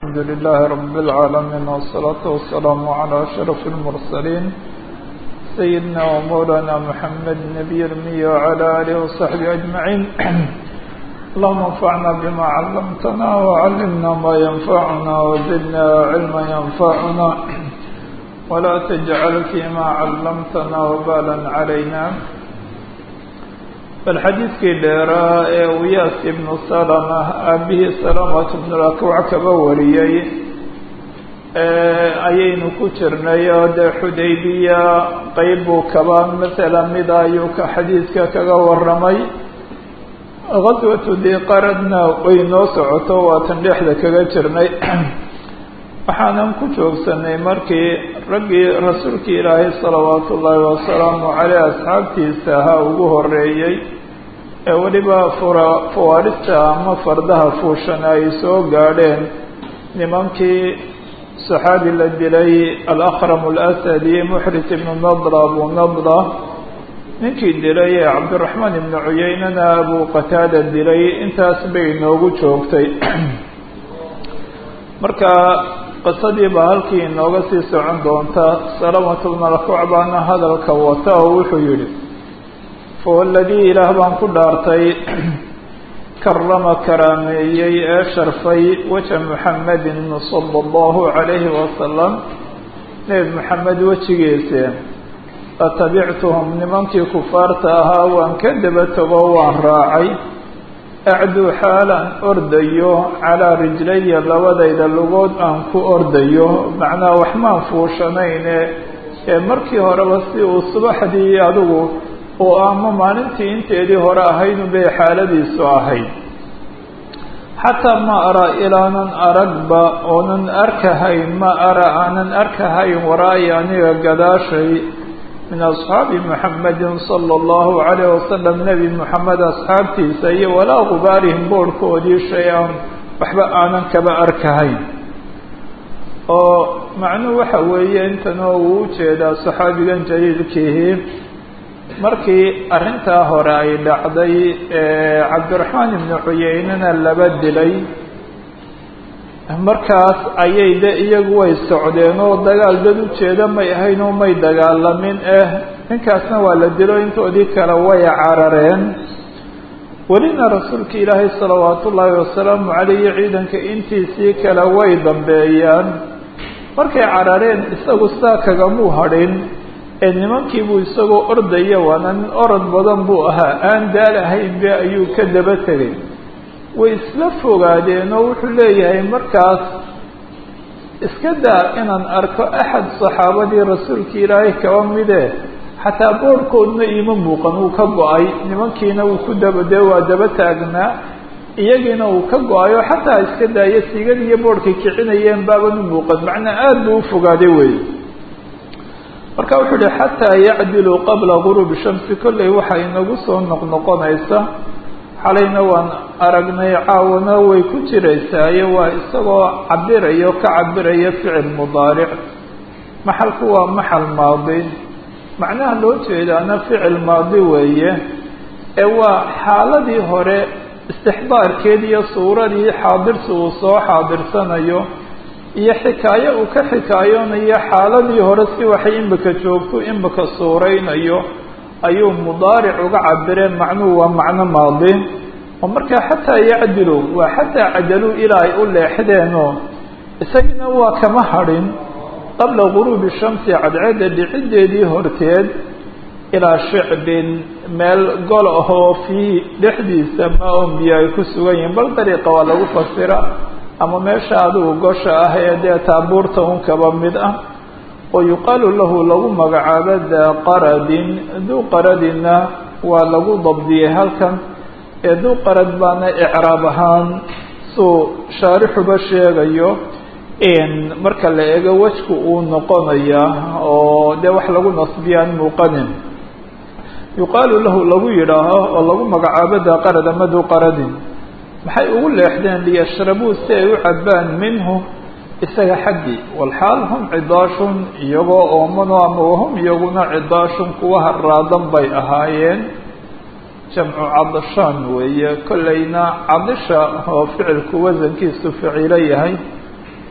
الحمد لله رب العالمين والصلاة والسلام على أشرف المرسلين سيدنا ومولانا محمد نبي المي وعلى آله وصحبه أجمعين اللهم انفعنا بما علمتنا وعلمنا ما ينفعنا وزدنا علما ينفعنا ولا تجعل فيما علمتنا وبالا علينا bal xadiidkii dheeraa ee wiyaas ibnu salama aabihii salamat ibnu lakwac kaba wariyey ayaynu ku jirnay oo dee xudaybiya qeyb buu kaba masala mida ayuu ka xadiidka kaga waramay gaswatu diqaradna way noo socoto waatan dhexda kaga jirnay waxaanan ku joogsanay markii raggii rasuulkii ilaahay salawaatu ullaahi wasalaamu caleyh asxaabtiisa ahaa ugu horeeyey ee weliba fura fawaarista ama fardaha fuushana ay soo gaadheen nimankii saxaabi la dilay alakram alasadi muxris ibnu nadra abu nadra ninkii dilay ee cabdiraxmaan ibnu cuyeynana abu qataada dilay intaas bay inoogu joogtay marka qisadii baa halkii inooga sii socon doonta salamatu bna lakwac baana hadalka wata oo wuxuu yihi fawaladii ilaah baan ku dhaartay karama karaameeyey ee sharfay weja muxamedin sala allahu calayhi wasalam nebi maxamed wejigiise fatabictuhum nimankii kufaarta ahaa waan ka daba tago waan raacay acduu xaalaan ordayo calaa rijlaya labadayda lugood aan ku ordayo macnaha waxmaan fuushanayne ee markii horeba si uu subaxdii adigu oo ama maalintii inteedii hore ahayd bay xaaladiisu ahayd xataa ma araa ilaanan aragba oonan arkahayn ma ara aanan arkahayn waraayi aniga gadaashay min asxaabi muxamedin sala allahu calayh wasalam nebi moxamed asxaabtiisa iyo walaa gubaarihim boorhkoodii shay-an waxba aanan kaba arkahayn oo macnuhu waxa weeye intanoo uu ujeedaa saxaabigan jaliilkiihi markii arrintaa hore ay dhacday cabdiraxmaan ibnu cuyeynena laba dilay markaas ayay de iyagu way socdeen oo dagaal dad ujeeda may ahayn oo may dagaalamin eh ninkaasna waa la dilo intoodii kale way carareen welina rasuulka ilaahay salawaatu ullaahi wasalaamu caleyhi ciidanka intiisii kale way dambeeyaan markay carareen isagu sidaa kagamuu hadhin ee nimankiibuu isagoo ordaya waana nin orod badan buu ahaa aan daal ahaynbe ayuu ka daba tegay way isla fogaadeen oo wuxuu leeyahay markaas iska daa inaan arko axad saxaabadii rasuulkii ilaahay kaba mide xataa boorhkoodna iima muuqan uu ka go-ay nimankiina uu ku daba dee waa daba taagnaa iyagiina uu ka go-ayo xataa iska daayo sigad iyo boorhkay kicinayeen baaban u muuqan macnaa aada buu ufogaaday wey marka wuxuu uhi xataa yacdilu qabla guruubi shamsi kolley waxaa inagu soo noqnoqonaysa xalayna waan aragnay caawana way ku jiraysaayo waa isagoo cabirayo ka cabiraya ficil mudaaric maxalku waa maxal maadi macnaha loo jeedaana ficil maadi weeye ee waa xaaladii hore istixdaarkeed iyo suuradii xaadirsi uu soo xaadirsanayo iyo xikaayo uu ka xikaayoonayo xaaladii hore si waxay imika joogto imika suuraynayo ayuu mudaaric uga cabireen macnuhu waa macno maadi oo markaa xataa yacdilu waa xataa cadaluu ilaa ay u leexdeenoo isagina waa kama hadhin qabla guruubi shamsi cadceedda dhiciddeedii horteed ilaa shicbin meel gol ahoo fii dhexdiisa maa-un biyo ay ku sugan yihiin bal dariiqa waa lagu fasira ama meesha adigu gosha ah ee dee taabuurta un kaba mid ah oo yuqaalu lahu lagu magacaabo daa qaradin duu qaradinna waa lagu dabdiyey halkan ee duu qarad baana icraab ahaan suu shaarixuba sheegayo marka la eego wejku uu noqonaya oo dee wax lagu nasbiyaan muuqanin yuqaalu lahu lagu yidhaaho oo lagu magacaabo daa qarad ama duu qaradin maxay ugu leexdeen liyashrabuu si ay u cabbaan minhu isaga xaggii walxaal hum cidaashun iyagoo oomano ama wahum iyaguna cidaashun kuwa haraadan bay ahaayeen jamcu cadashaan weeye kollayna cadisha oo ficilku wasankiisu ficilo yahay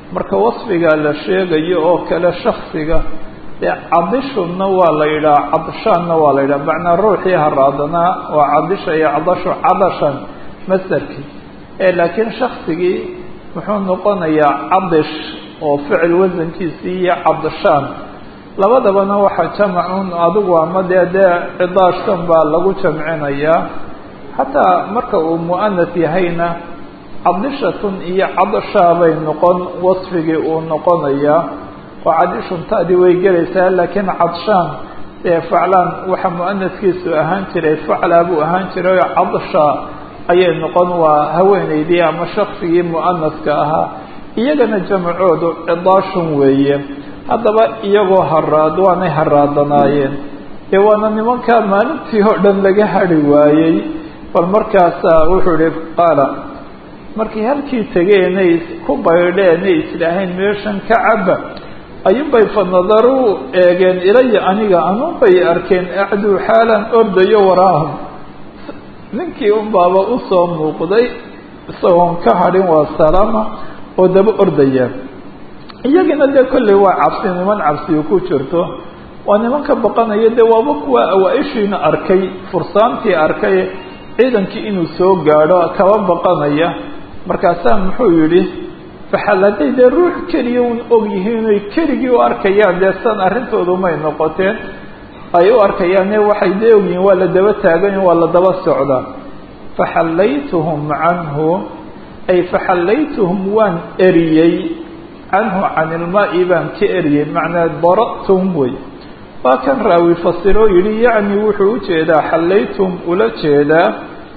marka wasfiga la sheegayo oo kale shaksiga dee cadishunna waa la yidhaha cadshaanna waa la yidhaha macnaa ruuxii haraadanaa waa cadisha iyo cadashu cadashan masderkii ee laakiin shaksigii muxuu noqonayaa cadish oo ficil wasankiisii iyo cadshaan labadabana waxaa jamacun adigu ama dee dee cidaashtan baa lagu jamcinayaa xataa marka uu mu'anas yahayna cadishatun iyo cadashaa bay noqon wasfigii uu noqonayaa oo cadishun ta'di way gelaysaa laakiin cadshaan dee faclaan waxa mu'anaskiisu ahaan jiray faclaa buu ahaan jiray oo cadshaa ayay noqon waa haweeneydii ama shaksigii mu'anaska ahaa iyagana jamacoodu cidaashun weeye haddaba iyagoo haraad waanay haraadanaayeen dee waana nimankaa maalintii oo dhan laga hadhi waayey bal markaasaa wuxuu ihi qaala markay halkii tegeenay ku baydheenay islaahayn meeshan ka caba ayuunbay fanadaruu eegeen ilaya aniga anuunbay arkeen acduu xaalan ordayo waraahum ninkii unbaaba usoo muuqday isagoon ka hadhin waa salaama oo daba ordaya iyagina dee kolley waa cabsi niman cabsiyu ku jirto waa nimanka baqanaya dee waaba kuwa awaa-ishiina arkay fursaantii arkay ciidankii inuu soo gaadho kaba baqanaya markaasaa muxuu yidhi faxal hadday dee ruux keliya un og yihiin oy keligii u arkayaan dee san arrintoodu may noqoteen ay u arkayaane waxay dee ogyihiin waa la daba taagan waa la daba socdaa faxallaytuhum canhu ay faxallaytuhum waan eriyey canhu can ilmaa'i baan ka eriyey macnaa dara'tuhum wey waa kan raawi fasiroo yidhi yacni wuxuu ujeedaa xallaytuhum ula jeedaa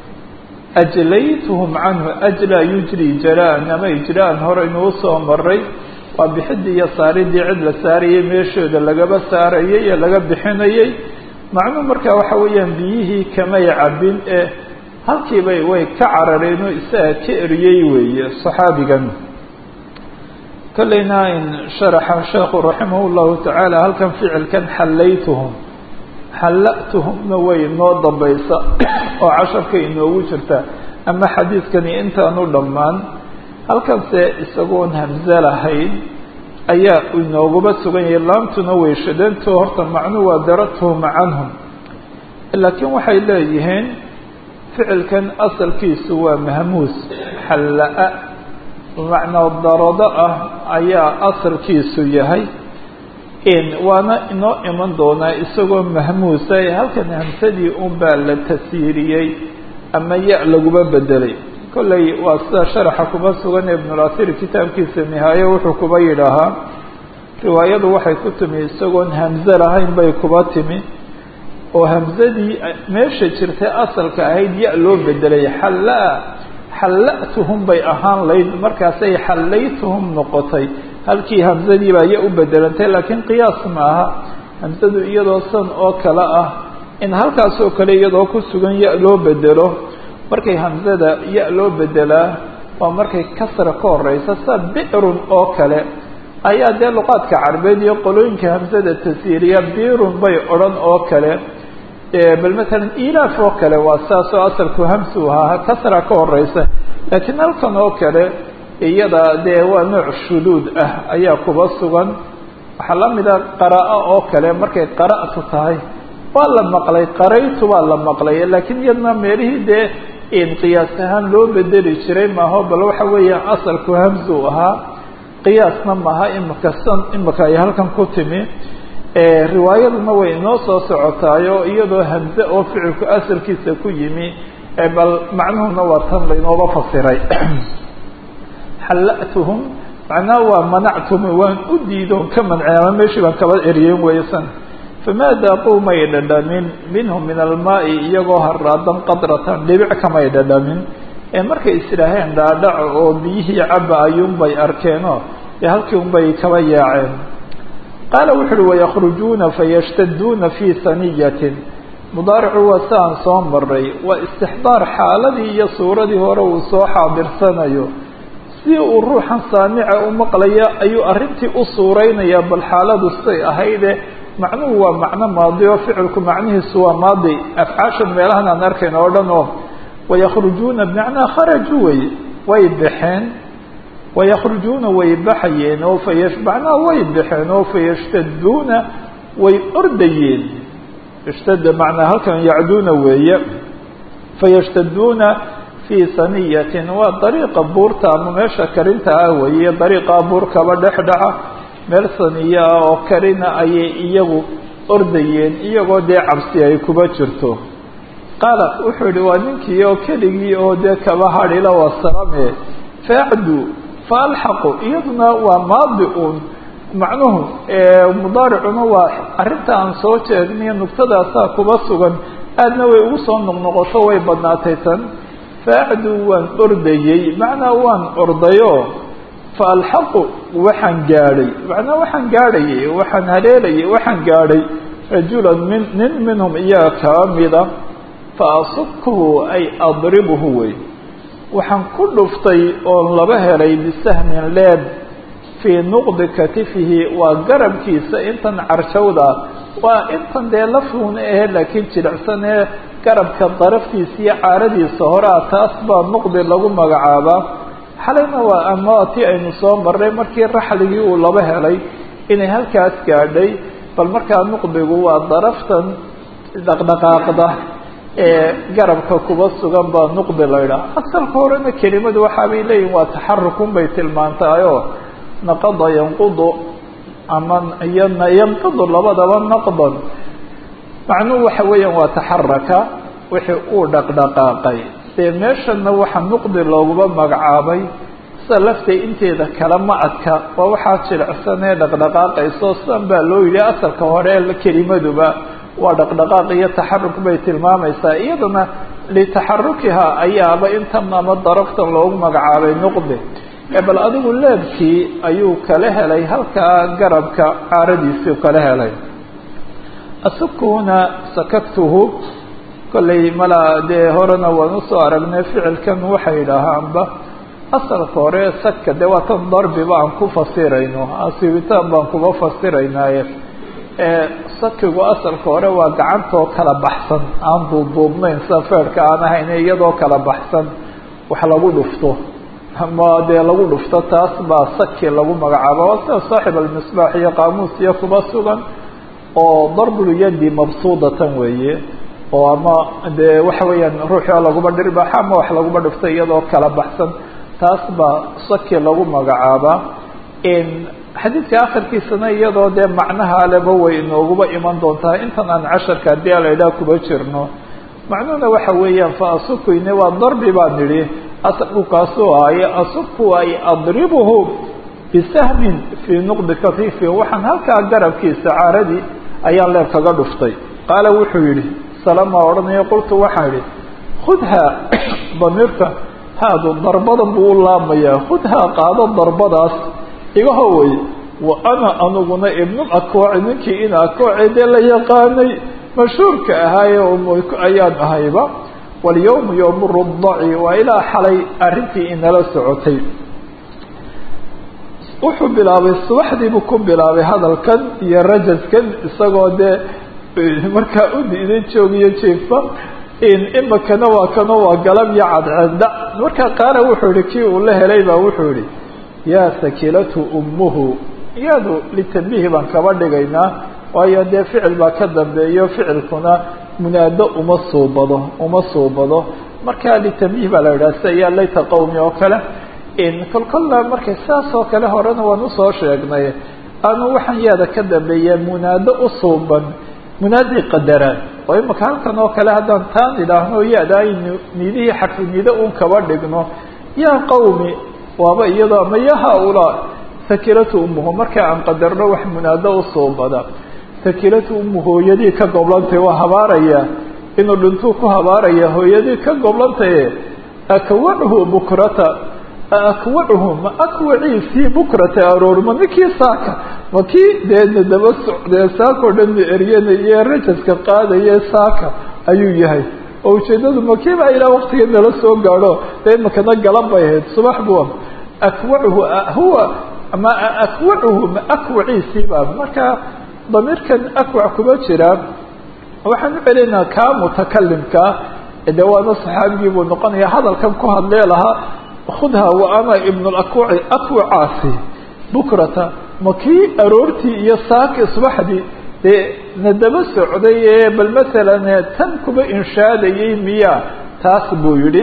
ajlaytuhum canhu ajlaa yujri jalaa-an ama ijra-an hore inuu soo maray waa bixidii iyo saaridii cid la saarayay meeshooda lagaba saarayay ee laga bixinayay macnuu markaa waxa weeyaan biyihii kamay cabin ee halkiibay way ka carareen oo isaga ka eriyey weeye saxaabigan kolleyna in sharaxa sheekhu raximah llahu tacaala halkan ficilkan xallaytuhum xalla'tuhumna way noo dambaysa oo casharka inoogu jirta ama xadiidkani intaanu dhammaan halkanse isagoon hamse lahayn ayaa inooguba sugan yahay laamtuna way shadantoo horta macnuu waa daratuhum canhum laakiin waxay leeyihiin ficilkan asalkiisu waa mahmuus xalla-a macnaa darado ah ayaa asalkiisu yahay waana inoo iman doonaa isagoo mahmuusa ee halkan hamsadii unbaa la tasiiriyey ama ya laguba bedelay kolley waa sida sharaxa kuma sugan ee ibnulasiir kitaabkiisa nihaaye wuxuu kuba yidhaahaa riwaayadu waxay ku timi isagoon hamse lahayn bay kuba timi oo hamsadii meesha jirtay asalka ahayd ya loo bedelay xallaa xalla'tuhum bay ahaan layd markaasay xallaytuhum noqotay halkii hamsadii baa ya u bedelantay laakiin qiyaas maaha hamsadu iyadoo san oo kale ah in halkaasoo kale iyadoo ku sugan ya loo bedelo markay hamsada ya loo bedelaa waa markay kasra ka horeysa sa bicrun oo kale ayaa dee luqaadka carbeed iyo qolooyinka hamsada tasiiriya birun bay odhan oo kale bal matalan ilaaf oo kale waa saasoo asalku hamsu ahaa kasra ka horeysa laakiin halkan oo kale iyada dee waa nooc shuduud ah ayaa kuba sugan waxaa la mida qaraa oo kale markay qara'tu tahay waa la maqlay qaraytu waa la maqlay laakiin iyadna meelihii dee qiyaas ahaan loo bedeli jiray maaho bal waxa weeyaan asalku hamsu ahaa qiyaasna maaha imika san imika ay halkan ku timi riwaayaduna way inoo soo socotaayo iyadoo hamze oo ficilku asalkiisa ku yimi bal macnuhuna waa tan lainooba fasiray xalla'tuhum macnaha waa manactum waan u diidoon ka mancay ama meeshii baan kaba eriyen weysan famaa daaquu may dhadhamin minhum min almaa'i iyagoo haraadan qadratan dhibic kamay dhadhamin ee markay islaaheen dhaadhaco oo biyihii caba ayuunbay arkeenoo dee halkii unbay kaba yaaceen qaala wuxu uhi wayakhrujuuna fayashtaduuna fii saniyatin mudaaricu waa si aan soo maray waa istixdaar xaaladii iyo suuradii hore uu soo xaadirsanayo si uu ruuxan saamica u maqlaya ayuu arrintii u suureynaya bal xaaladu say ahayde macnuhu waa macno maadi oo ficilku macnihiisu waa maadi afcaashan meelahan aan arkayn oo dhan oo wayakhrujuuna bimacnaa kharaju wey way baxeen wayakhrujuuna way baxayeen oo fa macnaha way baxeen oo fayashtaduuna way ordayeen ishtada macnaa halkan yacduuna weeye fayashtaduuna fii saniyatin waa dariiqa buurta ama meesha karinta ah weeye dariiqa buurkaba dhexdhaca meel saniya ah oo karina ayay iyagu ordayeen iyagoo dee cabsi ay kuba jirto qaala wuxuu yihi waa ninkii oo keligii oo dee kaba hadhila wasalame faacdu faalxaqu iyaduna waa maadi uun macnuhu mudaaricuna waa arrinta aan soo jeegniyo nugtadaasaa kuba sugan aadna way ugu soo noqnoqoto way badnaatay tan faacdu waan ordayey macnaa waan ordayo faalxaqu waxaan gaadhay macnaa waxaan gaadhayay waxaan haleelayay waxaan gaadhay rajulan min nin minhum iyaga kaba mida fa asubkuhu ay adribhu wey waxaan ku dhuftay oon laba helay bisahmin leeb fii nuqdi katifihi waa garabkiisa intan carshawda waa intan dee lafun ahe laakiin jilicsan ee garabka daraftiisa iyo caaradiisa horea taas baa nuqdi lagu magacaabaa xalayna waa ama tii aynu soo marnay markii raxligii uu laba helay inay halkaas gaadhay bal markaa nuqdigu waa daraftan dhaqdhaqaaqda ee garabka kuba sugan baa nuqdi la ydhaha asalka horena kelimadu waxaabay leeyihin waa taxarukun bay tilmaantahayoo naqada yanqudu ama iyo yanqidu labadaba naqdan macnuhu waxa weeyaan waa taxaraka wixii uu dhaqdhaqaaqay dee meeshana waxa nuqdi looguma magacaabay sida laftay inteeda kale ma adka waa waxaa jilicsan ee dhaqdhaqaaqayso sidan baa loo yidhi asalka hore kelimaduba waa dhaqdhaqaaq iyo taxaruk bay tilmaamaysaa iyadana litaxarukiha ayaaba intan ama daraftan loogu magacaabay nuqdi bal adigu leebkii ayuu kala helay halkaa garabka caaradiisii kala helay asukuna sakaktuhu kollay malaa dee horena waan usoo aragnay ficilkan waxay yidhaahaanba asalka hore saka dee waa tan darbiba aan ku fasirayno asibitaan baan kuba fasiraynaaye sakigu asalka hore waa gacantoo kala baxsan aan duubduubnayn sida feerhka aan ahayn iyadoo kala baxsan wax lagu dhufto ama dee lagu dhufto taas baa saki lagu magacaaba waa sida saaxib almisbaax iyo qaamuus iyo kuba sugan oo darbulyadi mabsuudatan weeye oo ama dee waxa weeyaan ruuxio laguma dhirbaxa ama wax laguma dhufto iyadoo kala baxsan taas baa saki lagu magacaabaa xadiidka akhirkiisana iyadoo dee macnaha leba way inooguba iman doontaa intan aan casharka haddii a la idhaha kuba jirno macnuhuna waxa weeyaan fa asukuyne waa darbi baan nidhi asalku kaasuu ahaaye asubku ay adribuhu bisahmin fii nuqdi katifi waxaan halkaa garabkiisa caaradii ayaan leeb kaga dhuftay qaala wuxuu yidhi salama odhanayo qultu waxaan idhi khudhaa damiirka haadu darbadan buu u laamayaa khudhaa qaado darbadaas iga howey wa ana aniguna ibnul akwaci ninkii in akwaci dee la yaqaanay mashhuurka ahaaye ayaan ahayba walyawmu yowmu rudaci waa ilaa xalay arrintii inala socotay wuxuu bilaabay subaxdiibuu ku bilaabay hadalkan iyo rajaskan isagoo dee markaa u diiday joogiyo jiifa imikana waa kano waa galab iyo cadceedda markaa qaala wuxuu yihi kii uu la helay baa wuxuu yihi yaa sakilatu ummuhu iyadu litambihi baan kaba dhigaynaa waayo dee ficil baa ka dambeeyo ficilkuna munaado uma suubado uma suubado marka litambihi baa la yidhaha sida yaa layta qowmi oo kale kolkolla markay saas oo kale horena waan usoo sheegnay aanu waxaan yaada ka dambeeya munaado usuuban munaaday qadaraan oo imika halkan oo kale haddaan taan idhaahno yaada aynu nidihii xarfu nido un kaba dhigno yaa qawmi waaba iyadoo ama ya haaulaa sakilatu ummuhu marka aan qadarno wax munaado usuubada sakilatu ummu hooyadii ka goblantay waa habaaraya inuu dhintuu ku habaaraya hooyadii ka goblantaye akwachu bukrata akwachu ma akwaciisii bukrata aroorma ninkii saaka ma kii deedna daba socdee saakao dhan na eryanaya rajaska qaadaya saaka ayuu yahay oo ujeedadu ma kii baa ilaa waktiga nala soo gaadho dee imakana galan bay ahayd subax bua akwachu huwa ma akwachu ma akwaciisiiba marka damiirkan akwac kuma jira waxaan u celinaha kaa mutakalimkaa de waana saxaabigii buu noqonaya hadalkan ku hadlee lahaa khudha wa ana ibn lakwaci akwacaasi bukrata ma kii aroortii iyo saaki subaxdii dee na daba socday ee bal masalan tan kuba inshaadayay miya taas buu yidhi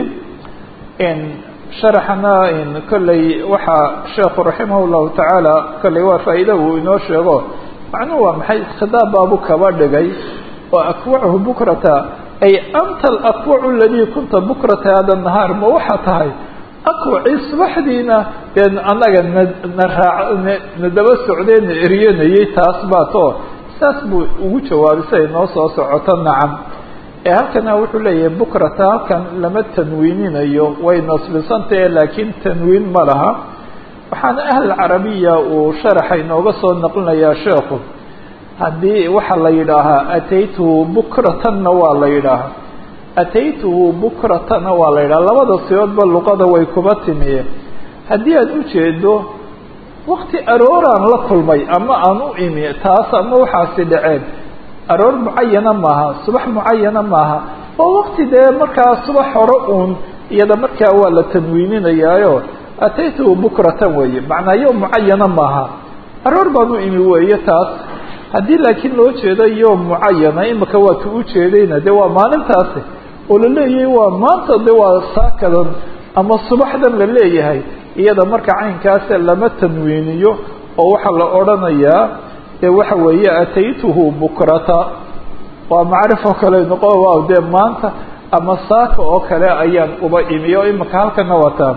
sharaxana kolley waxaa sheekhu raximah llahu tacaala kolley waa faa'iida uu inoo sheego macnuhu waa maxay khidaab baabu kaba dhigay oo akwachu bukrata ay anta alakwacu aladii kunta bukrata hada nahaar ma waxaa tahay akwacii subaxdiina dee annaga na na raac na daba socdee na eryanayay taas baa too saas buu ugu jawaabay siday noo soo socoto nacam ee halkana wuxuu leeyahay bukrata halkan lama tanwiininayo way nasbisantahe laakiin tanwiin ma laha waxaana ahl carabiya uu sharaxa inooga soo naqlinayaa sheekhu haddii waxaa la yidhaahaa ataytuhu bukratanna waa la yidhaahaa ataytuhu bukratana waa la yidhaha labada siyoodba luqada way kuba timiye haddii aad ujeedo wakti arooraan la kulmay ama aan u imi taas ama waxaasi dhaceen aroor mucayana maaha subax mucayana maaha oo wakti dee markaa subax hore uun iyada markaa waa la tanwiininayaayo ataytuhu bukratan weeye macnaa yo mucayana maaha aroor baan u imi weeye taas haddii laakiin loo jeedo yo mucayana imika waa ka ujeedayna de waa maalintaasi oo la leeyahay waa maanta de waa saakadan ama subaxdan la leeyahay iyada marka caynkaase lama tanwiiniyo oo waxaa la odhanayaa dee waxa weeye ataytuhu bukrata waa macrifo kale noqo waaw dee maanta ama saaka oo kale ayaan uba imi oo imika halkana wataan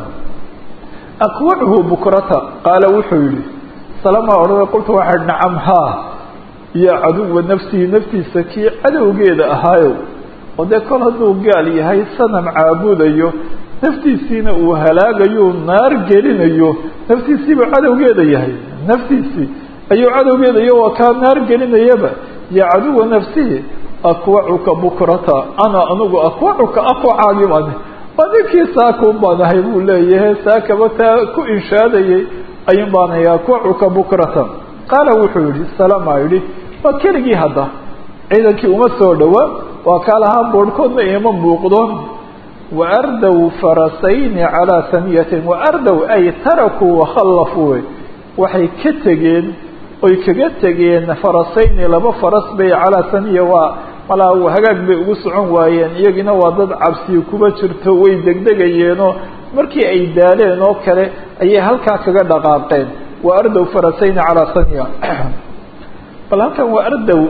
akwachu bukrata qaala wuxuu yihi salama odhana qultu waxaa nacam haa iyo caduwa nafsihi naftiisa kii cadowgeeda ahaayow oo dee kol hadduu gaal yahay sanam caabudayo naftiisiina uu halaagayo naar gelinayo naftiisiibuu cadowgeeda yahay naftiisii ayuu cadowgeedayo waa kaa naar gelinayaba ya caduwa nafsihi akwacuka bukrata ana anigu akwacuka akwacaagi baan waa ninkii saakun baan ahay buu leeyahay saakaba taa ku inshaadayay ayun baan ahay akwacuka bukrata qaala wuxuu yihi salama yihi waa keligii hadda ciidankii uma soo dhowaa waa kaa lahaa boorhkoodna ima muuqdo waardow farasayni calaa saniyatin waardow ay tarakuu wakhallafuu waxay ka tegeen oy kaga tegeen farasayni laba faras bay calaa saniya waa malaa hagaag bay ugu socon waayeen iyagina waa dad cabsi kuba jirto way degdegayeenoo markii ay daaleen oo kale ayay halkaa kaga dhaqaaqeen wa ardow farasayni calaa saniya bal halkan waa ardow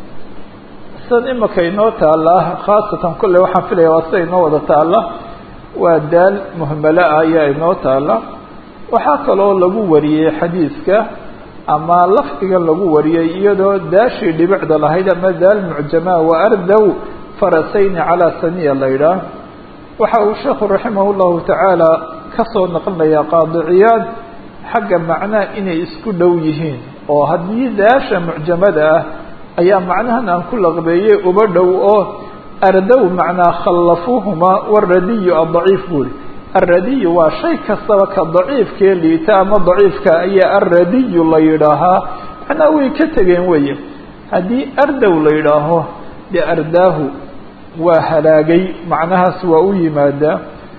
sidan imika inoo taala khaasatan kolley waxaan filaya waa sida inoo wada taala waa daal muhmala ah ayaa inoo taala waxaa kaloo lagu wariyey xadiiska ama lafdigan lagu wariyey iyadoo daashii dhibicda lahayd ama daal mucjamaa wa ardow farasayni calaa saniya la yidhaah waxa uu sheekhu raximah llahu tacaala kasoo naqlinaya qaadiciyaad xagga macnaha inay isku dhow yihiin oo haddii daasha mucjamada ah ayaa macnahan aan ku laqbeeyey uba dhow oo ardow macnaa khallafuuhumaa waradiyu adaciif buuri alradiyu waa shay kastaba ka daciifkee liita ama daciifka ayaa alradiyu la yidhaahaa macnaa way ka tegeen weye haddii ardow la yidhaaho dee ardaahu waa halaagay macnahaas waa u yimaadaa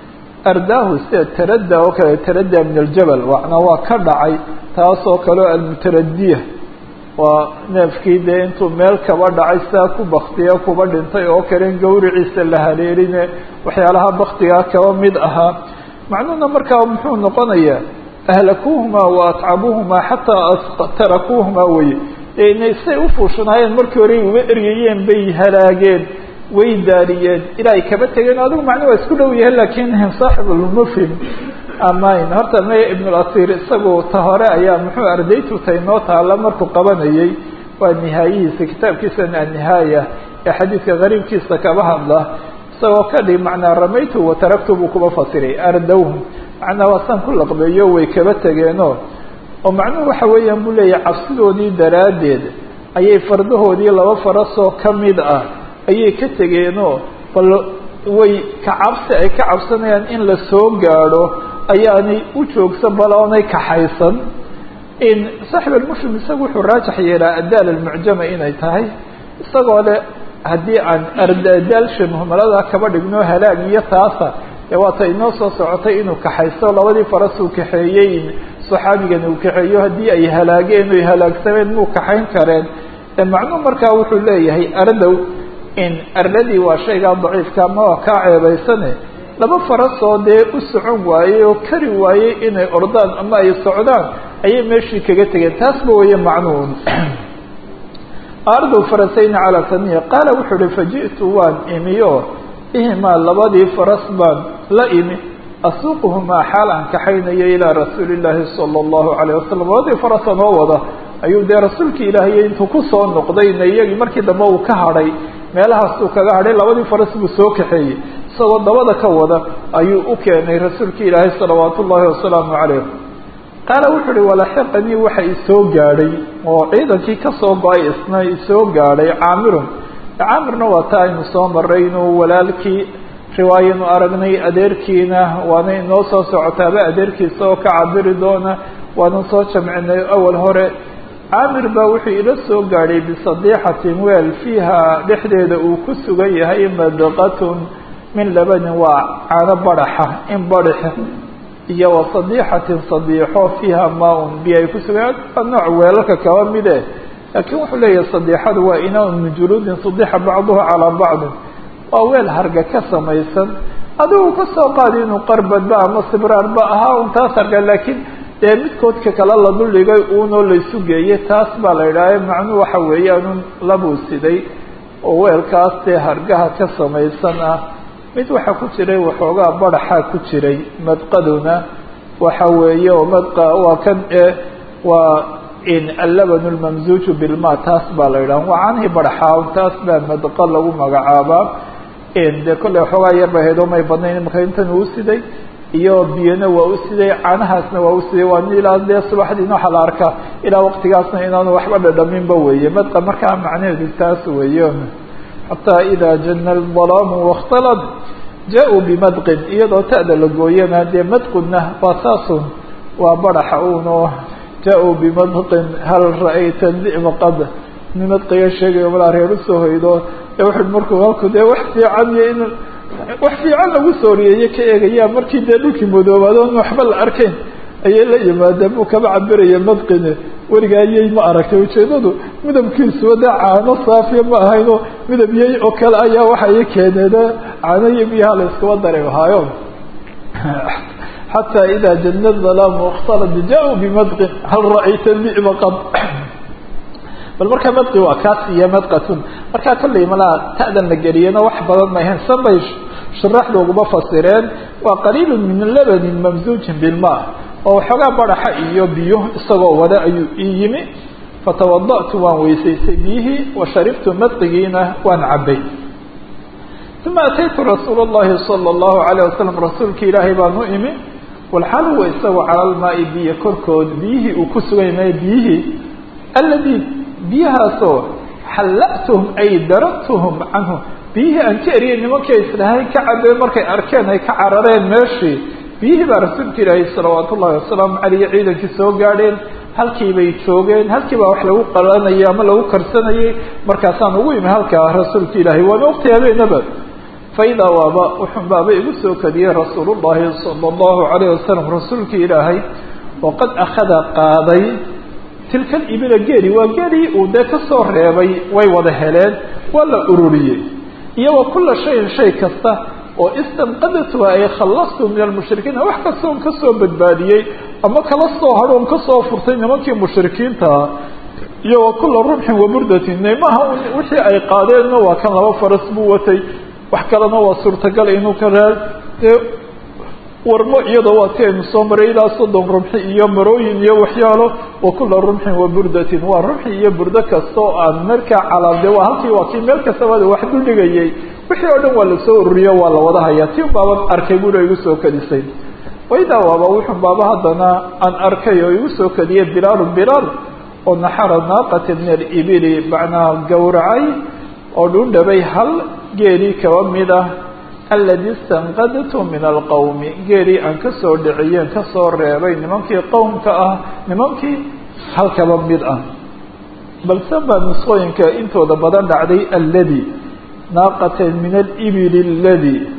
ardaahu sida tarada oo kale tarada min aljabal macnaa waa ka dhacay taas oo kaleo almutaradiya waa neefkii dee intuu meel kaba dhacay sidaa ku baktiya kuba dhintay oo kale in gawriciisa la haleeline waxyaalaha baktigaa kaba mid ahaa macnuhuna markaa muxuu noqonayaa ahlakuuhumaa wa atcabuuhumaa xataa tarakuuhumaa weye inay say ufuushanaayeen markii hore uga eryayeen bay halaageen way daariyeen ilaa ay kaba tegeen adigu macnuu waa isku dhow yahay lakin saaxibulmufhim amayn horta maya ibnulasiir isagu ta hore ayaa muxuu ardaytu tay noo taala markuu qabanayay waa nihaayihiisa kitaabkiisan annihaaya ee xadiidka qariibkiisa kaba hadla isagoo ka dhig macnaa ramaytu wataraktu buu kuba fasiray ardowhum macnaa waa san ku laqbeeyo way kaba tegeenoo oo macnuhu waxa weeyaan buu leeyahay cabsidoodii daraaddeed ayay fardahoodii laba farasoo ka mid ah ayay ka tegeenoo bal way ka cabsi ay ka cabsanayaan in la soo gaadho ayaanay u joogsan bal oonay kaxaysan in saaxib almuslim isagu wuxuu raajix yeelaa adaal almucjama inay tahay isagoo le haddii aan ardaalsha muhmalada kaba dhigno halaag iyo taasa ee waata inoo soo socotay inuu kaxaysto labadii faras uu kaxeeyey saxaabigani uu kaxeeyo haddii ay halaageen oy halaagsameen muu kaxayn kareen macnuu markaa wuxuu leeyahay ardow in ardadii waa shaygaa daciifka ama waa kaa ceebaysane laba farasoo dee u socon waayey oo kari waayey inay ordaan ama ay socdaan ayay meeshii kaga tegeen taasba weeye macnuun ardow farasayni calaa samiya qaala wuxuu uhi faji'tu waan imiyo bihimaa labadii faras baan la imi asuuquhumaa xaal aan kaxaynayo ilaa rasuuli illaahi sala allahu calayh wasalam labadii farasa noo wada ayuu dee rasuulkii ilaahiy intuu kusoo noqdayna iyagii markii dambe uu ka hadhay meelahaasuu kaga hadhay labadii faras buu soo kaxeeyey isagoo dabada ka wada ayuu u keenay rasuulkii ilaahay salawaatu ullaahi wasalaamu calayh qaala wuxuu uhi walaxiqanii waxa isoo gaadhay oo ciidankii kasoo go-ay isna isoo gaadhay caamirun caamirna waa ta aynu soo maray inuu walaalkii riwaayanu aragnay adeerkiina waana inoo soo socotaaba adeerkiisa oo ka cabiri doona waanu soo jamcinay awal hore caamir baa wuxuu ila soo gaadhay bisadiixatin weel fiiha dhexdeeda uu ku sugan yahay madqatun min labanin waa caano badaxa in badaxa iyo wa sadiixatin sadiixo fiiha maa-un biyo ay ku sugan waa nooc weelalka kaba mide laakiin wuxuu leeyahay sadiixadu waa inaan min juluudin sadixa bacduha calaa bacdin waa weel harga ka samaysan adigu kasoo qaadi inuu qarbadba ama sibraarba ahaa un taas harga laakiin dee midkoodka kale la duldhigay uunoo laysu geeyey taas baa la idhaaha macnuu waxa weeyaanun labuu siday oo weelkaas dee hargaha ka samaysan ah mid waxaa ku jiray waxoogaa badaxaa ku jiray madqaduna waxa weeye oo madqa waa kan e waa in allaban lmamzuuju bilma taas baa la yidhaha waa canihii badaxaa taas baa madqa lagu magacaabaa dee kolley waxoogaa yar bay ahayd oo may badnayn imaka intan uu siday iyo biyana waa u siday caanahaasna waa u siday waa ilaa dee subaxdiina waxaa la arkaa ilaa waqtigaasna inaanu waxba dhadhaminba weeye madqa markaa macnaheedu taas weeye xataa idaa jana albalaamu wakhtalad jaa-uu bimadqin iyadoo ta'da la gooyana dee madqudna waa saasun waa badaxa uun oo jaa-uu bimadqin hal ra-ayta di'ba qad nin madqiga sheegayo malaa reer usoo hoydo ee wuxuu markuu halku dee wax fiican iyo in wax fiican lagu soo riyeeye ka eegayaa markii dee dhulkii madoobaado on waxba la arkayn ayay la yimaadeen buu kaba cabiraya madqine werigaayey ma aragtay ujeedadu midabkiisuba dee caano saafiya ma ahayno midab yey oo kale ayaa waxa i keeneena caano iyo biyaha la iskaba daray ahaayo xataa idaa jana dalaamu اkhtalad jaa-uu bimadqin hal ra'ayta di'ba qad bal markaa madqi waa kaas iyo madqatun markaa kollay malaa ta'dan la geliyana wax badan ma ahayn san bay sharaxda uguma fasireen waa qaliilu min labanin mamzuujin bilma oo waxoogaa badaxa iyo biyo isagoo wada ayuu ii yimi fatawada'tu waan weysaystay biyihii wa sharibtu madqigiina waan cabbay uma ataytu rasuula اllahi salى اllahu alayه wasalam rasuulka ilaahay baan u imi walxaal huwa isagoo cala lmaai biyo korkood biyihii uu ku sugan yahay biyihii alladii biyahaasoo xalla'tuhum ay darabtuhum canhu biyihii aan ka eriyay nimankii islahay ka cabeen markay arkeen ay ka carareen meeshii biyihii baa rasuulka ilaahay salawaatu ullahi wasalaamu caleyh ciidankii soo gaadheen halkii bay joogeen halkii baa wax lagu qalanayay ama lagu karsanayay markaasaan ugu imi halkaa rasuulka ilaahay waana waqti habeenaba faidaa waaba wuxun baaba igu soo kadiyey rasuul llahi sala allahu calayh wasalam rasuulkii ilaahay oo qad akhada qaaday tilka ibila geeli waa geelii uu dee kasoo reebay way wada heleen waa la ururiyey iyo wa kula shayin shay kasta oo istanqadatuha ay khallastu min almushrikiina wax kasta on kasoo badbaadiyey ama kala soo hadho on kasoo furtay nimankii mushrikiintaa iyo wa kula rumxin wa burdatin neymaha wixii ay qaadeenna waa kan laba faras buu watay wax kalena waa suurtagal inuu ka raa dee warmo iyada waa ti aynu soo maray ilaa soddon rumxi iyo marooyin iyo waxyaalo wa kula rumxin wa burdatin waa rumxi iyo burdo kasta oo aan markaa calaamde waa halkii waa kii meel kastaba wax duldhigayay wixii oo dhan waa lasoo ururiyo waa la wada hayaa ti baaban arkay buna igu soo kadisay waydaa waaba wuxun baaba haddana aan arkay oo igu soo kadiyay bilaalu bilaal oo naxara naaqata min alibili macnaa gowracay oo dhundhabay hal geelii kaba mid ah aladi istanqadtu min alqowmi geelii aan kasoo dhiciyeen kasoo reebay nimankii qowmka ah nimankii halkaba mid ah balse baa nusqooyinka intooda badan dhacday alladi naaqatan min alibili aladi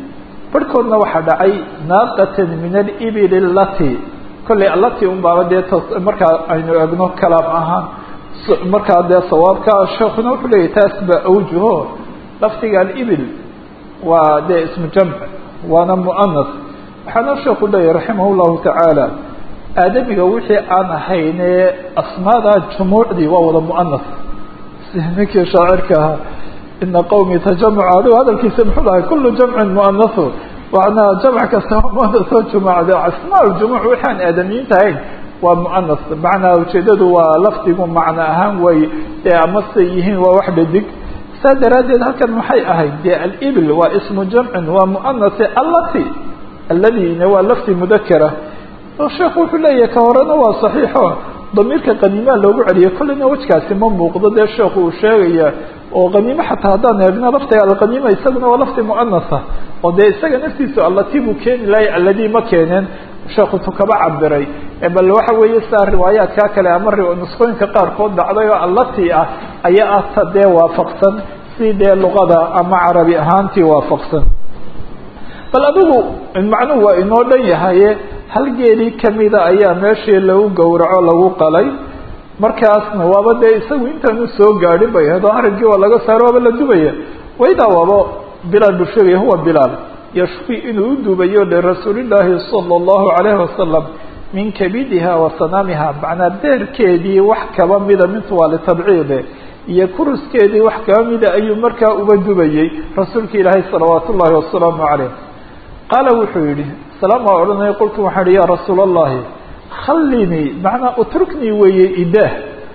barhkoodna waxaa dhacay naaqatan min alibili lati kollay alati un baaba dee markaa aynu egno kalaam ahaan markaa dee sawaabka sheekuna wuxuu leeyahy taas baa awjuho lafdiga alibil waa dee ismu jamc waana muanas waxaana sheeku leeyahy raximah llahu tacaala aadamiga wixii aan ahayne asmaada jumuucdii waa wada muanas si ninkii shaacirka ahaa ina qawmi tajamacu adigo hadalkiisa muxuu lahay kulu jamcin muanasu manaa jamc kasta muanasoo jumacde asmaa ljumuuc waxaan aadamiyiinta ahayn waa muanas macnaa ujeedadu waa lafdigu macno ahaan way dee amase yihiin waa wax dhadig saa daraaddeed halkan maxay ahayd dee alibil waa ismu jamcin waa muanase allati alladina waa lafdi mudakara sheekhu wuxuu leeyahay ka horena waa saxiixo damiirka qaniimaa loogu celiyay kolleyna wejkaasi ma muuqdo dee sheekhu uu sheegaya oo qaniimo xataa haddaan eegno laftiga alqaniima isaguna waa lafdi muanasa oo dee isaga naftiisu allati buu keeni lahay alladii ma keeneen sheekhu tu kaba cabiray bal waxa weeye saa riwaayaadkaa kale ama nusqooyinka qaarkood dhacday oo allati ah ayaa ah ta dee waafaqsan si dee luqada ama carabi ahaantii waafaqsan bal adigu macnuhu waa inoo dhan yahaye hal geelii kamida ayaa meeshii lagu gowraco lagu qalay markaasna waaba dee isagu intaanu soo gaadhin bay ahayd oo harinkii waa laga saaro waaba la dubaya waydaa waaba bilaal buu sheegaya huwa bilaal yashfi inuu u dubayo lirasuulillaahi sala allahu calayhi wasalam min kabidiha wa sanaamiha macnaa deerkeedii wax kaba mida mintu waa litabciide iyo kuruskeedii wax kaba mida ayuu markaa uba dubayey rasuulka ilaahay salawaat ullaahi wasalaamu calayh qaala wuxuu yihi salaam waa odhanaya qultu waxaan ihi ya rasuula allahi khallinii macnaa utruknii weeye idaah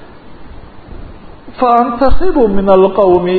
faantakibu min alqawmi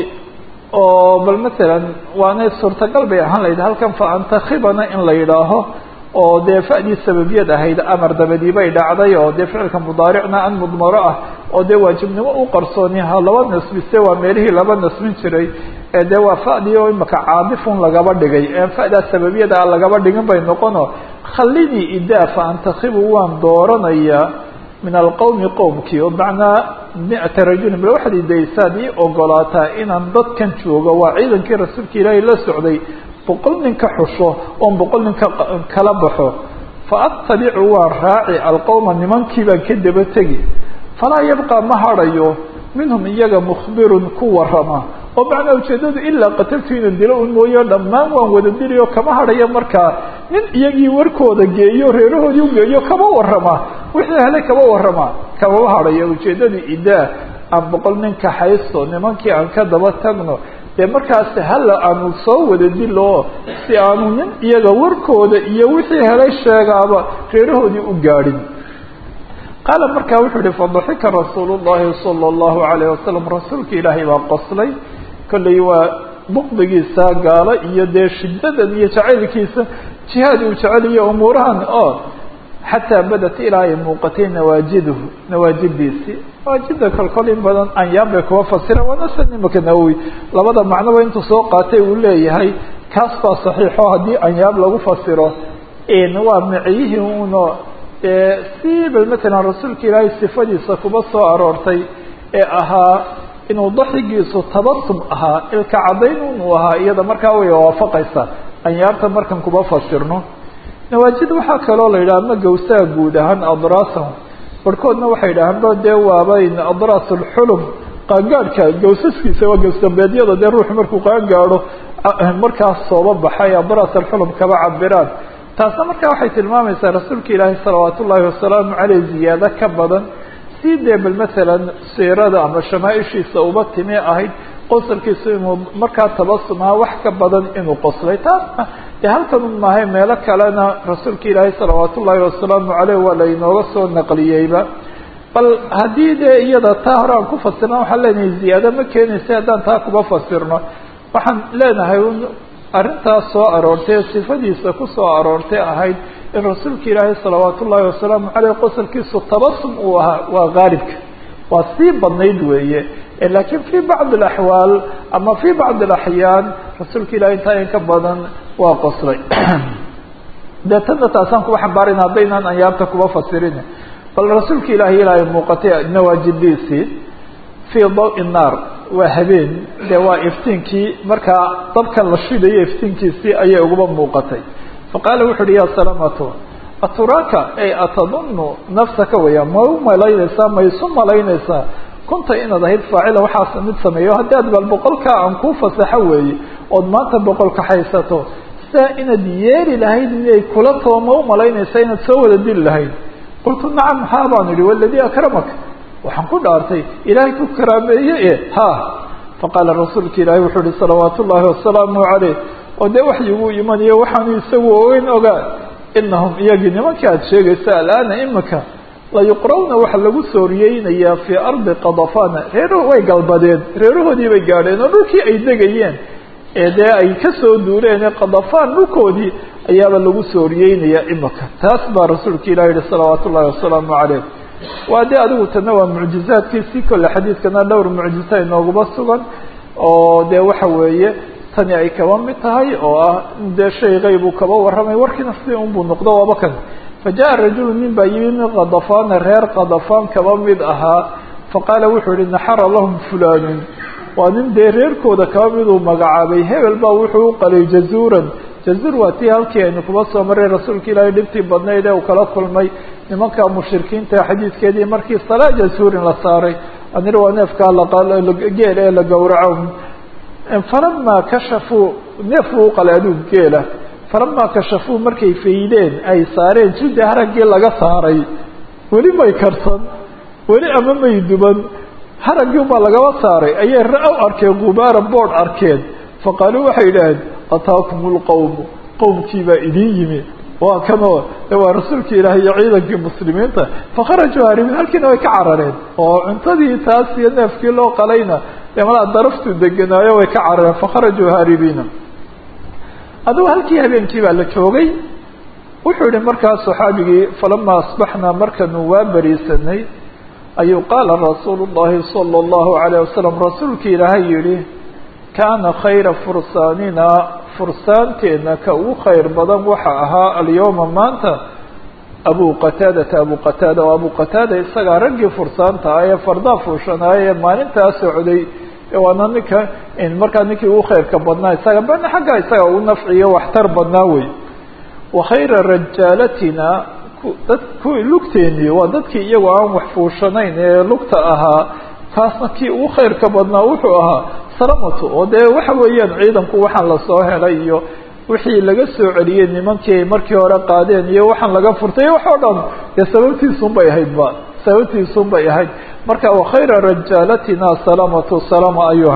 oo bal masalan waanay suurtagal bay ahaan lahayd halkan faantakibana in la yidhaaho oo dee fa'dii sababiyad ahayd amar dabadii bay dhacday oo dee ficilka mudaaricna an mudmaro ah oo dee waajibnimo u qarsooniha laba nasbise waa meelihii laba nasbin jiray ee dee waa fa'dii oo imaka caadifun lagaba dhigay ee fa'daa sababiyada a lagaba dhigin bay noqono khallinii idaa faantakibu waan dooranayaa min alqowmi qowmkii oo macnaa mi-ata rajulin bal waxaad idaysaad ii ogolaataa inaan dadkan joogo waa ciidankii rasuulka ilaahay la socday boqol nin ka xusho oon boqol nin ka kala baxo fa attabicu waan raaci alqowma nimankii baan ka daba tegi falaa yabqa ma hadhayo minhum iyaga mukhbirun ku warama oo macnaa ujeedadu ilaa qataltu inan dilo un mooyo dhammaan waan wada diliyo kama hadhayo markaa nin iyagii warkooda geeyo reerahoodii ugeeyo kama warama wixii helay kama warama kamama hadhayo ujeedadu idaa aan boqol nin kaxaysto nimankii aan ka daba tagno dee markaas hala aanu soo wada dilo si aanu nin iyaga warkooda iyo wixii helay sheegaaba reerahoodii u gaadhin qaala markaa wuxuu yihi fadaxika rasuulu llahi sala allahu alayh wasalam rasuulka ilaahay baa qoslay kollay waa buqdigiisa gaalo iyo dee shiddadan iyo jacaylkiisa jihaad uu jeceliyo umuurahan oo xataa badat ilaa ay muuqatay nawaajiduhu nawaajidiisii nawaajida kolkol in badan anyaan bay kuwa fasireen waana san imaka nawowi labada macnoba intuu soo qaatay uu leeyahay kaas baa saxiixo haddii anyaab lagu fasiro waa miciyihii uno si bal matalan rasuulka ilaahay sifadiisa kuba soo aroortay ee ahaa inuu daxigiisu tabasum ahaa ilka caddayn unuu ahaa iyada markaa way waafaqaysaa anyaabta markan kuba fasirno nawaajid waxaa kaloo la yidhaha ma gawsaha guud ahaan adraasahum barhkoodna waxay yidhahaan ba dee waabayn adraas ulxulum qaangaadhka gawsaskiisa waa gawsdambeedyada dee ruuxu markuu qaangaadho markaas sooba baxay adraas alxulum kaba cabiraan taasna markaa waxay tilmaamaysaa rasuulka ilaahi salawaat ullaahi wasalaamu caleyh ziyaado ka badan si dee bal masalan siirada ama shamaaishiisa uba timi ahayd qosalkiisu inuu markaa tabasumaa wax ka badan inuu qoslay taasna dee halkan un maahay meelo kalena rasuulka ilaahi salawaat ullaahi wasalaamu caleyh waa la inooga soo naqliyeyba bal haddii dee iyada taa hore aan ku fasirna waxaan leenahay ziyaado ma keenaysa haddaan taa kuba fasirno waxaan leenahay arrintaas soo aroortay sifadiisa ku soo aroortay ahayd in rasuulka ilaahay salawaat ullaahi wasalaamu caleyh qosalkiisu tabasum uu ahaa waa gaalibka waa sii badnayd weeye laakiin fi bacdi alaxwaal ama fi bacdi alaxyaan rasuulka ilahay intaa in ka badan waa qoslay dee tana taasaan kuba xambaarayna haddaynaan anyaabta kuba fasirin bal rasuulka ilaahay ilaahay muuqatay nawaajidiisii fii dawi naar waa habeen dee waa iftiinkii markaa dabkan la shidayo iftiinkiisii ayay uguba muuqatay faqaala wuxu uhi ya salamatu aturaaka ay atadunnu nafsaka weya ma u malaynaysaa ma isu malaynaysaa kunta inaad ahayd faacila waxaas mid sameeyo haddii aad bal boqolkaa aan kuu fasaxo weeye ood maanta boqolka haysato sidaa inaad yeeli lahayd inay kula too ma u malaynaysaa inaad soo wada dili lahayd qultu nacam haa baan idhi waladii akramaka waxaan ku dhaartay ilaahay ku karaameeye e ha faqaala rasuulka ilaahi wuxuu uhi salawaat ullaahi wasalaamu caleyh oo dee waxyiguu imanayo waxaanu isagu ogeyn ogaa inahum iyagii nimankii aada sheegaysa alaana imika layuqrawna waxa lagu sooriyeynayaa fii ardi qadafana reeruhu way galbadeen reerahoodii bay gaadheen oo dhulkii ay degayeen ee dee ay kasoo duuleen ee qadafaan dhulkoodii ayaaba lagu sooriyeynayaa imika taas baa rasuulka ilah yihi salawaat ullahi wasalaamu caleyh waa dee adigu tana waa mucjizaadkiisii kolle xadiidkana dhowr mucjiza inooguma sugan oo dee waxa weeye tani ay kaba mid tahay oo ah dee shay qeyb uu kaba warramay warkiina sidii unbuu noqdo waaba kan fajaءa rajulu nin baa yimi min kadafana reer kadafaan kaba mid ahaa faqaala wuxuu yihi naxara lahum fulanun waa nin dee reerkooda kaba miduu magacaabay hebel baa wuxuu u qalay jazuuran jazuur waa tii halkii aynu kuba soo maray rasuulka ilaahay dhibtii badnayd ee uu kala kulmay nimanka mushrikiinta xadiidkeedii markii salaa jazuurin la saaray anir waa neefkaa geel ee la gowraco falamaa kashafuu neef uu qalay aduu geela falamaa kashafuu markay faydeen ay saareen jildi haraggii laga saaray weli may karsan weli ama may duban haraggii baa lagaba saaray ayay ra-w arkeen gubaara boodh arkeen faqaaluu waxay idhaaheen ataakum lqowmu qowmkii baa idiin yimi waa kanoo waa rasuulki ilaahay iyo ciidankii muslimiinta fakharajuu haaribiin halkiina way ka carareen oo cuntadii taas iyo neefkii loo qalayna dee malaa daraftuu degenaayo way ka carareen fakharajuu haaribiina adugu halkii habeenkii baa la joogay wuxuu yihi markaas saxaabigii falamaa asbaxnaa markanu waa beriisanay ayuu qaala rasuulu llahi sala allahu alayh wasalam rasuulkii ilaahay yihi kaana khayra fursaanina fursaanteena ka ugu khayr badan waxa ahaa alyawma maanta abu qataadata abu qataada oo abu qataada isagaa raggii fursaanta ah ee fardaa fuushanaaya ee maalintaa socday waana ninka markaa ninkii ugu khayrka badnaa isaga bana xagga isaga ugu nafciyo waxtar badnaa wey wa khayra rajaalatina dad kuwii lugteenii waa dadkii iyagoo aan wax fuushanayn ee lugta ahaa kaasna kii ugu khayrka badnaa wuxuu ahaa salamatu oo dee waxa weeyaan ciidanku waxaan lasoo helay iyo wixii laga soo celiyey nimankii ay markii hore qaadeen iyo waxaan laga furtay wax oo dhan dee sababtiisun bay ahayd ba sababtiisun bay ahayd marka wakhayra rajaalatina salamatu salama ayuha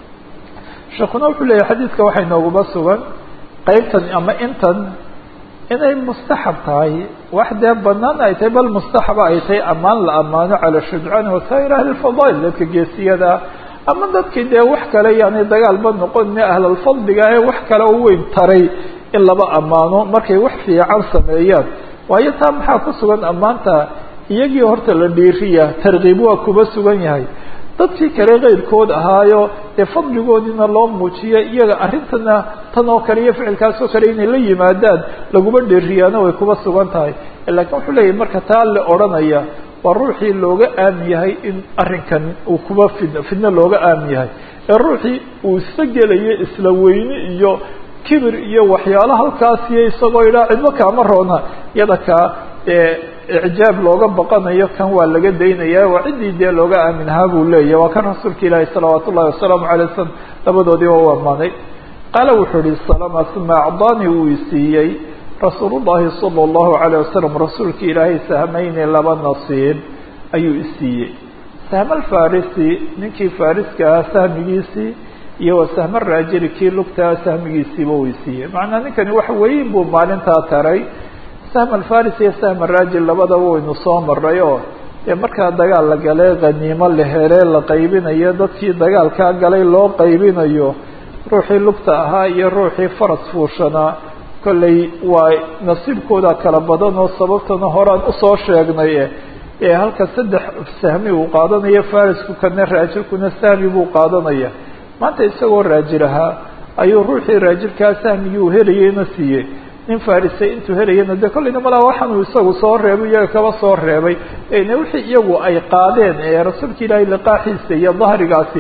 sheekuna wuxuu leeyahy xadiidka waxay nooguma sugan qeybtan ama intan inay mustaxab tahay wax dee banaan ay tahay bal mustaxaba ay tahay ammaan la ammaano cala shujcaan wasaa'ir ahli lfadail dadka geesiyada ama dadkii dee wax kale yani dagaalba noqon ahlalfadliga ee wax kale u weyn taray in laba ammaano markay wax fiican sameeyaan waayo taa maxaa ku sugan ammaanta iyagii horta la dhiiriya tarkiib waa kuba sugan yahay dadkii kale keyrkood ahaayo dee fadligoodiina loo muujiya iyaga arrintana tan oo kale iyo ficilkaasoo kale inay la yimaadaan laguma dheeriyaana way kuba sugan tahay laakiin wuxuu leeyahy marka taa la odhanaya waa ruuxii looga aamin yahay in arrinkan uu kuba fid fidno looga aamin yahay ee ruuxii uu isa gelayo isla weyne iyo kibir iyo waxyaalo halkaasiyo isagoo idhaa cidmo kaama roona iyada kaa dee icjaab looga baqanayo kan waa laga daynaya waa ciddii dee looga aaminahaa buu leeyahy waa kan rasuulka ilaahi salawaat ullahi wasalaamu alay wasalam labadoodiiba u amaanay qaala wuxuu ihi salama uma acdaanii uu isiiyey rasuul llahi sala allahu alayh wasalam rasuulka ilaahay sahmayni laba nasiib ayuu isiiyey sahma alfarisi ninkii fariska ahaa sahmigiisii iyo wa sahma raajili kii lugtaa sahmigiisiiba uu isiiyey macnaa ninkani wax weyn buu maalintaa taray sahm alfaris iyo sahm araajil labadaba waynu soo maray oo dee markaa dagaal la galay khaniimo la helee la qaybinayo dadkii dagaalkaa galay loo qaybinayo ruuxii lugta ahaa iyo ruuxii faras fuushanaa kolley waa nasiibkooda kala badan oo sababtana horaan usoo sheegnay ee halka saddex sahmi uu qaadanayo farisku kana raajilkuna sahmi buu qaadanaya maanta isagoo raajil ahaa ayuu ruuxii raajilkaa sahmigii uu helayeyna siiyey nin farisay intuu helayana de kollayna malaa waxaanuu isagu soo reebay iyaga kaba soo reebay ne wixii iyagu ay qaadeen ee rasuulka ilaahay liqaaxiisa iyo dahrigaasi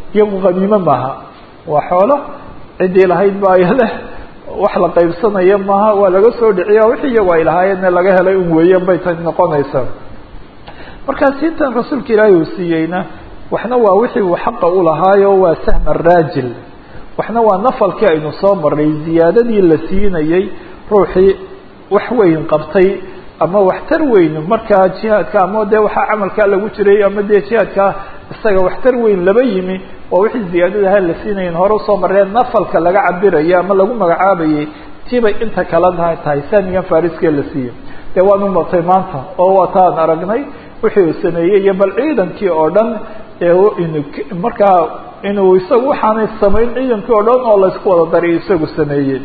iyagu haniimo maaha waa xoolo ciddii lahayd baa leh wax la qaybsanaya maaha waa laga soo dhiciya wixii iyagu ay lahaayeenna laga helay un weeyeen bay tan noqonaysaa markaa siintan rasuulka ilaahay uu siiyeyna waxna waa wixii uu xaqa u lahaayo waa sahma raajil waxna waa nafalkii aynu soo maray ziyaadadii la siinayey ruuxii wax weyn qabtay ama waxtar weyn markaa jihaadka ama dee waxaa camalkaa lagu jiray ama dee jihaadkaa isaga waxtar weyn laba yimi waa wixii ziyaadadaha la siinayen hore usoo mareen nafalka laga cabiraya ama lagu magacaabayay tibay inta kala tahay saamigan fariskee la siiyey dee waanu martay maanta oo waataan aragnay wixii uu sameeyey iyo bal ciidankii oo dhan markaa inuu isagu waxaanay samayn ciidankii oo dhan oo laysku wada daray isagu sameeyey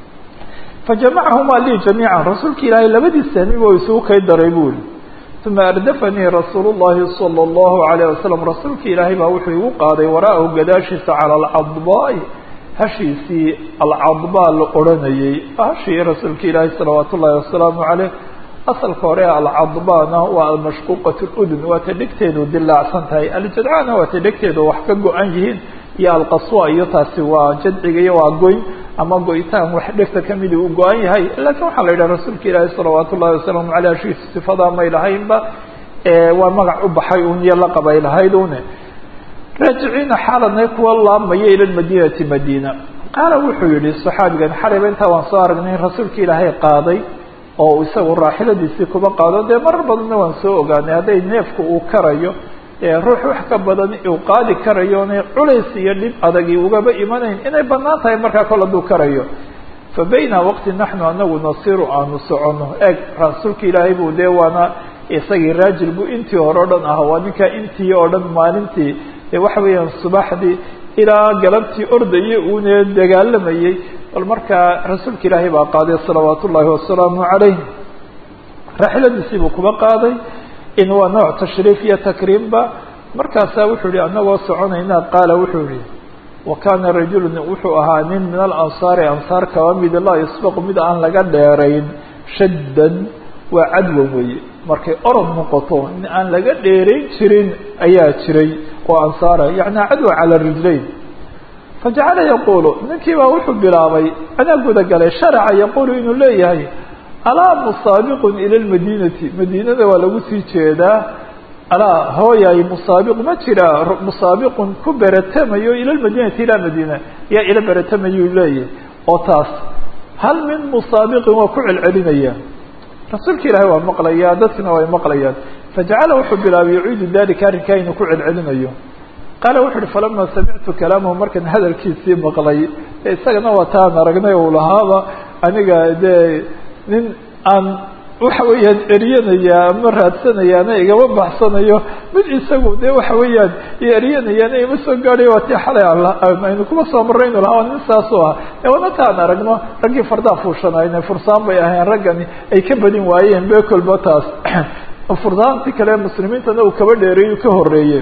fajamacahuma lii jamiica rasuulka ilaahay labadii sahmiba isugu kay daray buuri uma ardafanii rasuul llahi salى اllahu alayه wasalam rasuulka ilaahay baa wuxuu igu qaaday waraahu gadaashiisa cala alcadbaai hashiisii alcadbaa la odhanayey hashii rasuulka ilaahay salawaat ullahi wasalaamu caleyh asalka hore alcadbaana waa almashquuqat ludun waa ta dhegteedu dilaacsan tahay aljadcana waa ta dhegteedu wax ka go-an yihiin iyo alqaswa iyo taasi waa jadciga iyo waa goyn ama go-itaan wax dhegta kamidi uu go-an yahay lakin waxaa la yidhaha rasuulka ilaahi salawaat ullahi wasalaamu aleyh hashiisa sifadaa may lahaynba waa magac u baxay un iyo laqab ay lahayd une raajiciina xaaladnay kuwa laamaya ila madinati madina qaala wuxuu yihi saxaabigan xalayba intaa waan soo aragnay in rasuulka ilaahay qaaday oo isagu raaxiladiisii kuba qaado dee marar badanna waan soo ogaanay hadday neefku uu karayo ruux wax ka badan uu qaadi karayo inay culays iyo dhib adagi ugaba imanayn inay banaan tahay markaa kol hadduu karayo fa bayna waqti naxnu anagu nasiru aanu soconno eeg rasuulka ilaahay buu dee waana isagii raajil buu intii hore o dhan ah waa ninkaa intii oo dhan maalintii dee waxa weeyaan subaxdii ilaa galabtii ordayay uune dagaalamayey bal markaa rasuulka ilaahay baa qaaday salawaat ullaahi wasalaamu calayh raaxiladiisii buu kuba qaaday in waa nooc tashriif iyo takriimba markaasaa wuxuu yihi anagoo soconayna qaala wuxuu yihi wa kaana rajulu wuxuu ahaa nin min alansaari ansaar kaba mida laa yusbaqu mid aan laga dheerayn shaddan waa cadwan weeye markay orod noqoto nin aan laga dheerayn jirin ayaa jiray oo ansaara yacni cadwa cala rijlayn fajacala yaqulu ninkii baa wuxuu bilaabay anaa gudagalay sharaca yaqulu inuu leeyahay alaa musaabiqun ila lmadinati madiinada waa lagu sii jeedaa alaa hooyay musaabiq ma jira musaabiqun ku beratamayo ila lmadinati ilaa madiina yaa ila beratamayuu leeyahay oo taas hal min musaabiqin waa ku celcelinaya rasuulka ilaahay waa maqlayaa dadkina way maqlayaan fajacala wuxuu bilaabay yuciidu dalika arrinkaa inuu ku celcelinayo qaala wuxu uhi falama samictu kalaamahu markan hadalkiisii maqlay e isagana waa taan aragnay uu lahaaba aniga dee nin aan waxa weeyaan eryanaya ama raadsanayaana igama baxsanayo mid isagu de waxa weeyaan eryanayaana ima soo gaadhay waa tii xalay aynu kuma soo marray inu lahaa nin saasoo ah e wana taan aragno raggii fardaa fuushanayna fursaan bay ahayn raggani ay ka badin waayeen bekolba taas fursaantii kale muslimiintana uu kaba dheereey ka horeeye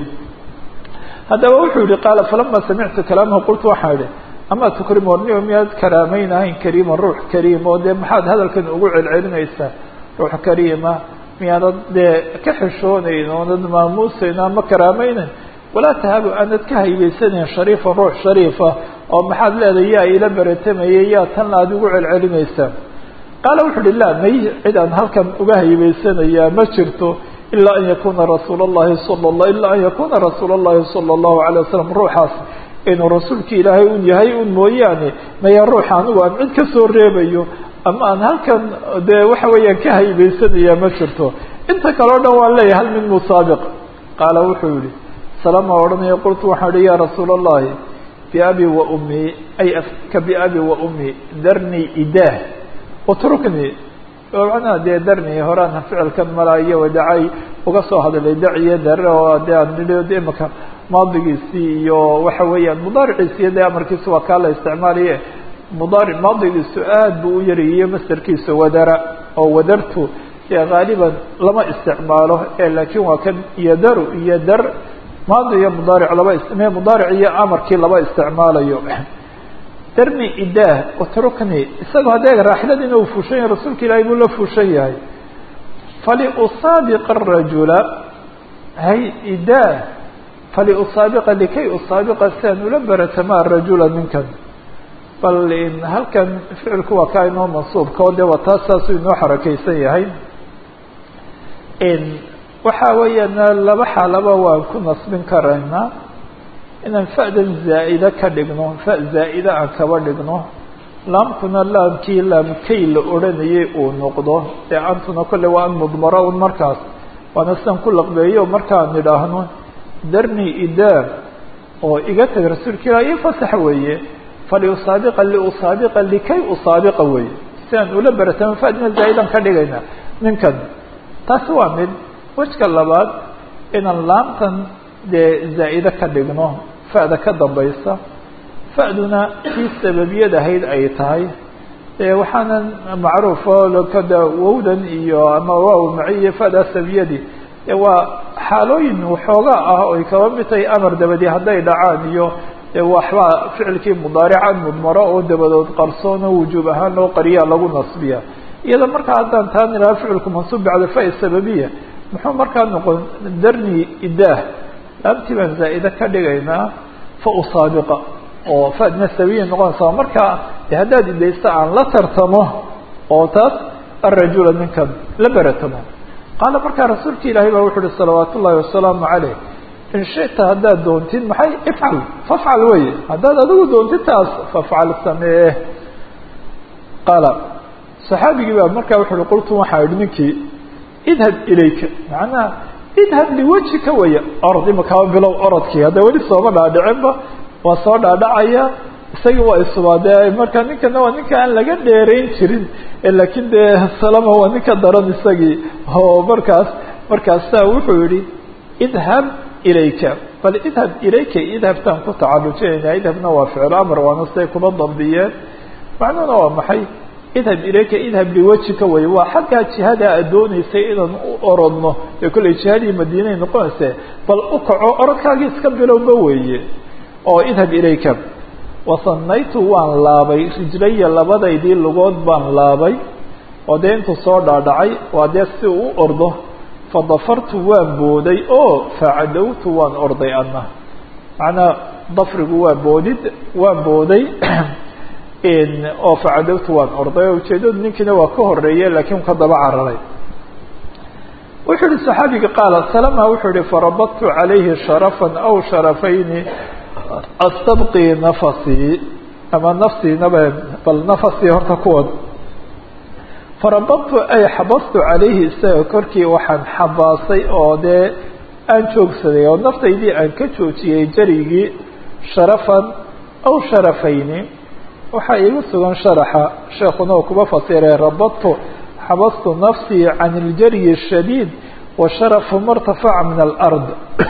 haddaba wuxuu yihi qaala falama samictu kalaamahu qultu waxaan idhi ama tukrim warniyo miyaad karaamaynahayn kariiman ruux kariim oo dee maxaad hadalkan ugu celcelinaysaa ruux kariima miyaanad dee ka xishoonayn oonad maamuusayn ama karaamaynayn walaa tahabu aanad ka haybaysanayn shariifan ruux shariifa oo maxaad leedahay yaa ila beratamayay yaa tanna aad ugu celcelinaysaa qaala wuxu uhi laa may cid aan halkan uga haybaysanayaa ma jirto ilaa an yakuna rasuul اllahi sala la ilaa an yakuna rasuul اllahi salى اllahu alay wasalam ruuxaas inuu rasuulka ilaahay un yahay un mooyaane maya ruuxa anigu aan cid ka soo reebayo ama aan halkan dee waxa weeyaan ka haybaysanayaa ma jirto inta kale o dhan waan leeyahay hal min musaabiq qaala wuxuu yihi salama odhanaya qultu waxaan ihi ya rasuul اllahi biabi wa umii ay ka biabi wa umii darnii idaah utruknii macnaha dee darni horaan ficilkan mala iyo wadacay uga soo hadlay daciyo dare oo de aan nidhi imaka maadigiisii iyo waxa weeyaan mudaariciisi iyo dee amarkiisu waa kaa la isticmaalaye mudaari maadigiisu aad buu u yaryiyo masderkiisa wadara oo wadartu dee haaliban lama isticmaalo e laakin waa kan yadaru iyo dar maadi iyo mudaaric laba me mudaaric iyo amarkii laba isticmaalayo darni idaah utrukni isagoo haddee raaxiladiina uu fuushan yahay rasuulka ilaahay buu la fuushan yahay faliusaabiqa arajula hay idaah faliusaabiqa likay usaabiqa si aan ula baratamaa rajula ninkan bal halkan ficilku waa kaa inoo mansuubka o dee waa taas saasuu inoo xarakeysan yahay waxa weeyaan laba xaalaba waan ku nasbin karaynaa inaan fa'dan zaa'ida ka dhigno fa zaa'ida aan kaba dhigno laamkuna laamkii laamkay la odhanayay uu noqdo ee antuna kolle waa an mudmaro un markaas waana sidan ku laqbeeyo markaan idhaahno darni idaam oo iga tag rasuulka ilah io fasax weeye faliusaabiqa liusaabiqa likay usaabiqa weeye si aan ula baratamo fa'dina zaa'idan ka dhigayna ninkan taasi waa mid wejka labaad inaan laamtan dee zaa'ide ka dhigno fa'da ka dambaysa fa'duna kii sababiyad ahayd ay tahay e waxaana macruufo kada wowdan iyo ama waaw maciyo fa'da sababiyadii e waa xaalooyin waxoogaa ah oy kaba mid tahay amar dabadi hadday dhacaan iyo waxbaa ficilkii mudaarican mudmaro oo dabadood qarsoono wujuub ahaan loo qariyaa lagu nasbiya iyada markaa haddaan taan ilaha ficilku mansuub bacda fa sababiya muxuu markaa noqon darni idaah laamtii baan zaa'ide ka dhigaynaa fa usaabiqa oo fadna sabiya noqonaysa markaa de haddaad idaysta aan la tartamo oo taas arajula ninkan la beratamo qaala markaa rasuulka ilaahay baa wuxu uhi salawaat ullahi wasalaamu caleyh in shita haddaad doontid maxay ifcal fafcal weye haddaad adigu doontid taas fafcal samee qaala saxaabigii baa markaa wuxu uhi qultu waxaa idhi ninkii idhab ilayka macnaha idhab liwajhika weeye orod imakaaba bilow orodkii hadda weli sooma dhaadhicinba waa soo dhaadhacaya isagii waa isubaadee marka ninkana waa ninka aan laga dheerayn jirin laakiin dee salama waa ninka daran isagii oo markaas markaasaa wuxuu yihi idhab ilayka bal idhab ilayka idhabtaan ku tacalujinayna idhabna waa ficlo amar waana siday kuma dambiyeen macnuhuna waa maxay idhab ilayka idhab liwajhika wey waa xaggaa jihada aad dooneysay inaan u orodno ee kollay jihadii madiinay noqonayse bal u kaco orodkaagii iska bilowba weeye oo idhab ilayka wasanaytu waan laabay rijlaya labadaydii lugood baan laabay oo dee intuu soo dhaadhacay waa dee si uu u ordo fadafartu waan booday oo facadowtu waan orday adna macnaa dafrigu waa boodid waan booday oo facadowtu waan orday oo ujeedadu ninkiina waa ka horeeye laakiin ka daba cararay wuxuu yihi saxaabiga qaala salama wuxuu yihi farabadtu calayhi sharafan aw sharafayni astabqii nafasii ama nafsiinaba bal nafasii horta kuwad farabadtu ay xabastu calayhi isaga korkii waxaan xabaasay oo dee aan joogsaday oo naftaydii aan ka joojiyey jarigii sharafan aw sharafayni waxaa iigu sugan sharaxa sheekuna uu kuba fasiray rabadtu xabastu nafsii can iljaryi shadiid wa sharafu martafaca min alard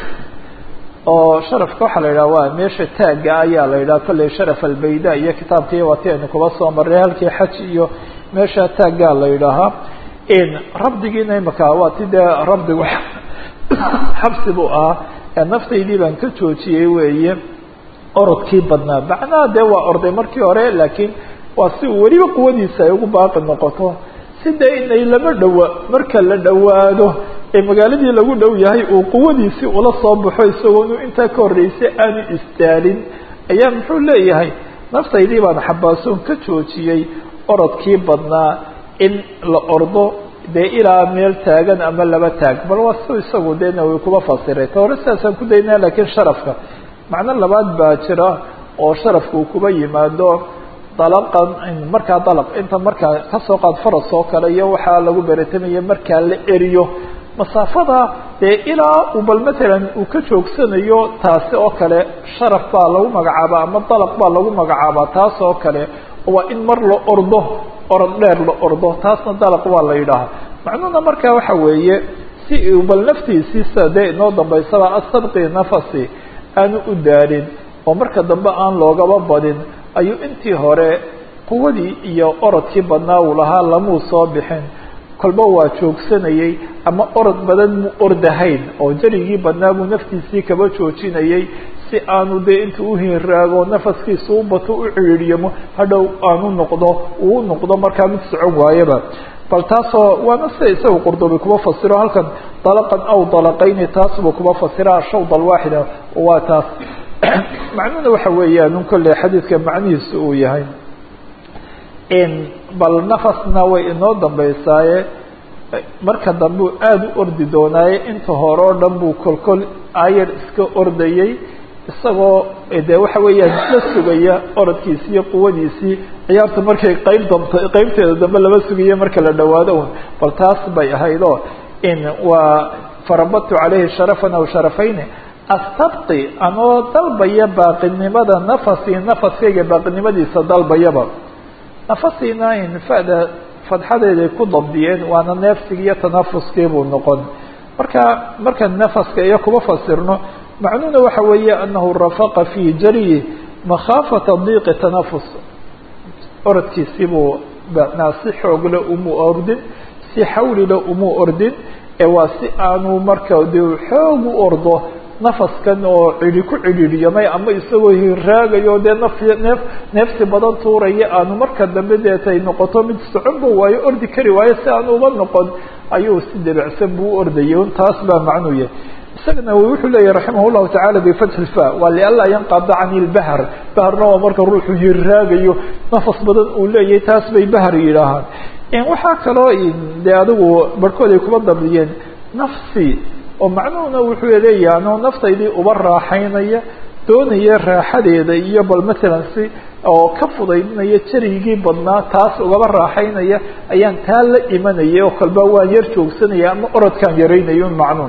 oo sharafka waxaa la yidhaha waa meesha taagga ayaa la yidhaha kolley sharaf albayda iyo kitaabkii waati aynu kuba soo marray halkii xaj iyo meesha taaggaa la yidhaahaa rabdigiina imaka waa ti dee rabdigu xabsi buu ahaa ee naftaydii baan ka joojiyey weeye orodkii badnaa macnaha dee waa orday markii hore laakiin waa si uu weliba quwadiisa ay ugu baaqi noqoto si dee inay lama dhowa marka la dhowaado ee magaaladii lagu dhow yahay uu quwadiisii ula soo baxo isagoonu intaa ka horreysay aanu istaalin ayaa muxuu leeyahay naftaydii baan xabaasoon ka joojiyey orodkii badnaa in la ordo dee ilaa meel taagan ama laba taag bal waa si isagu dee nawi kuba fasiray ta hore sidaasaan ku daynaa laakiin sharafka macno labaad baa jira oo sharafka uu kuba yimaado dalaqan markaa dalaq inta markaa kasoo qaad faras oo kale iyo waxaa lagu beretamaya markaa la eriyo masaafada dee ilaa uu bal matalan uu ka joogsanayo taasi oo kale sharaf baa lagu magacaabaa ama dalaq baa lagu magacaabaa taas oo kale waa in mar la ordo orod dheer la ordo taasna dalaq waa la yidhaahaa macnuhuna markaa waxa weeye si uu bal naftiisii sida dee inoo dambaysaba astabqi nafasi aanu u daalin oo marka dambe aan loogaba badin ayuu intii hore quwadii iyo orodkii badnaa uu lahaa lamuu soo bixin kolba waa joogsanayey ama orod badan mu ordahayn oo jarigii badnaa buu naftiisii kaba joojinayey si aanu dee intuu uhinraago nafaskiisa u bato u ciriiriyamo hadhow aanu noqdo uu noqdo markaa mid socon waayaba bal taasoo waana sida isaga qurdubi kuma fasiro halkan dalaqan aw dalaqayni taasba kuma fasira shawd alwaaxida waa taas macnuhuna waxa weeyaan un kolley xadiidka macnihiisu uu yahay bal nafasna way inoo dambeysaaye marka dambe aada u ordi doonaaye inta hore oo dhan buu kolkol aayar iska ordayey isagoo de waxa weeyaan la sugaya orodkiisii iyo quwadiisii ciyaarta markay qayb damta qeybteeda dambe lama sugaye marka la dhawaado un bal taas bay ahayd oo in waa farabadtu caleyhi sharafan aw sharafayni astabqi anoo dalbaya baaqinimada nafasi nafaskayga baaqinimadiisa dalbayaba nafasiina in fada fadxadeeday ku dabdiyeen waana neefsiga iyo tanafuskii buu noqon marka marka nafaska iyo kuma fasirno macnuhuna waxa weeye anahu rafaqa fi jariyi makhaafata diiqi tanafus orodkiisii buu macnaa si xoogle umu ordin si xawlile umu ordin ee waa si aanu marka de xoog u ordo nafaskan oo cidi ku cidhiidhyamay ama isagoo hiraagayo dee naf neef neefsi badan tuuraya aanu marka dambe deetay noqoto mid soconba waayo ordi kari waayo si aan uba noqon ayuu si debacsan buu u ordayay un taas baa macnuu yahay isagana wuxuu leeyahy raximah llahu tacala bifatxi lfa waa lianlaa yanqada cani lbahr bahrna waa marka ruuxu hiraagayo nafas badan uu leeyahay taas bay bahr yidhaahaan waxaa kaloo de adigu barhkood ay kuma dabdiyeen nafsi oo macnuhuna wuxuu leeyahay anoo naftaydii uba raaxaynaya doonaya raaxadeeda iyo bal matalan si oo ka fudaydinaya jarigii badnaa taas ugaba raaxaynaya ayaan taa la imanaya oo kalba waan yar joogsanaya ama orodkaan yaraynayo macnuun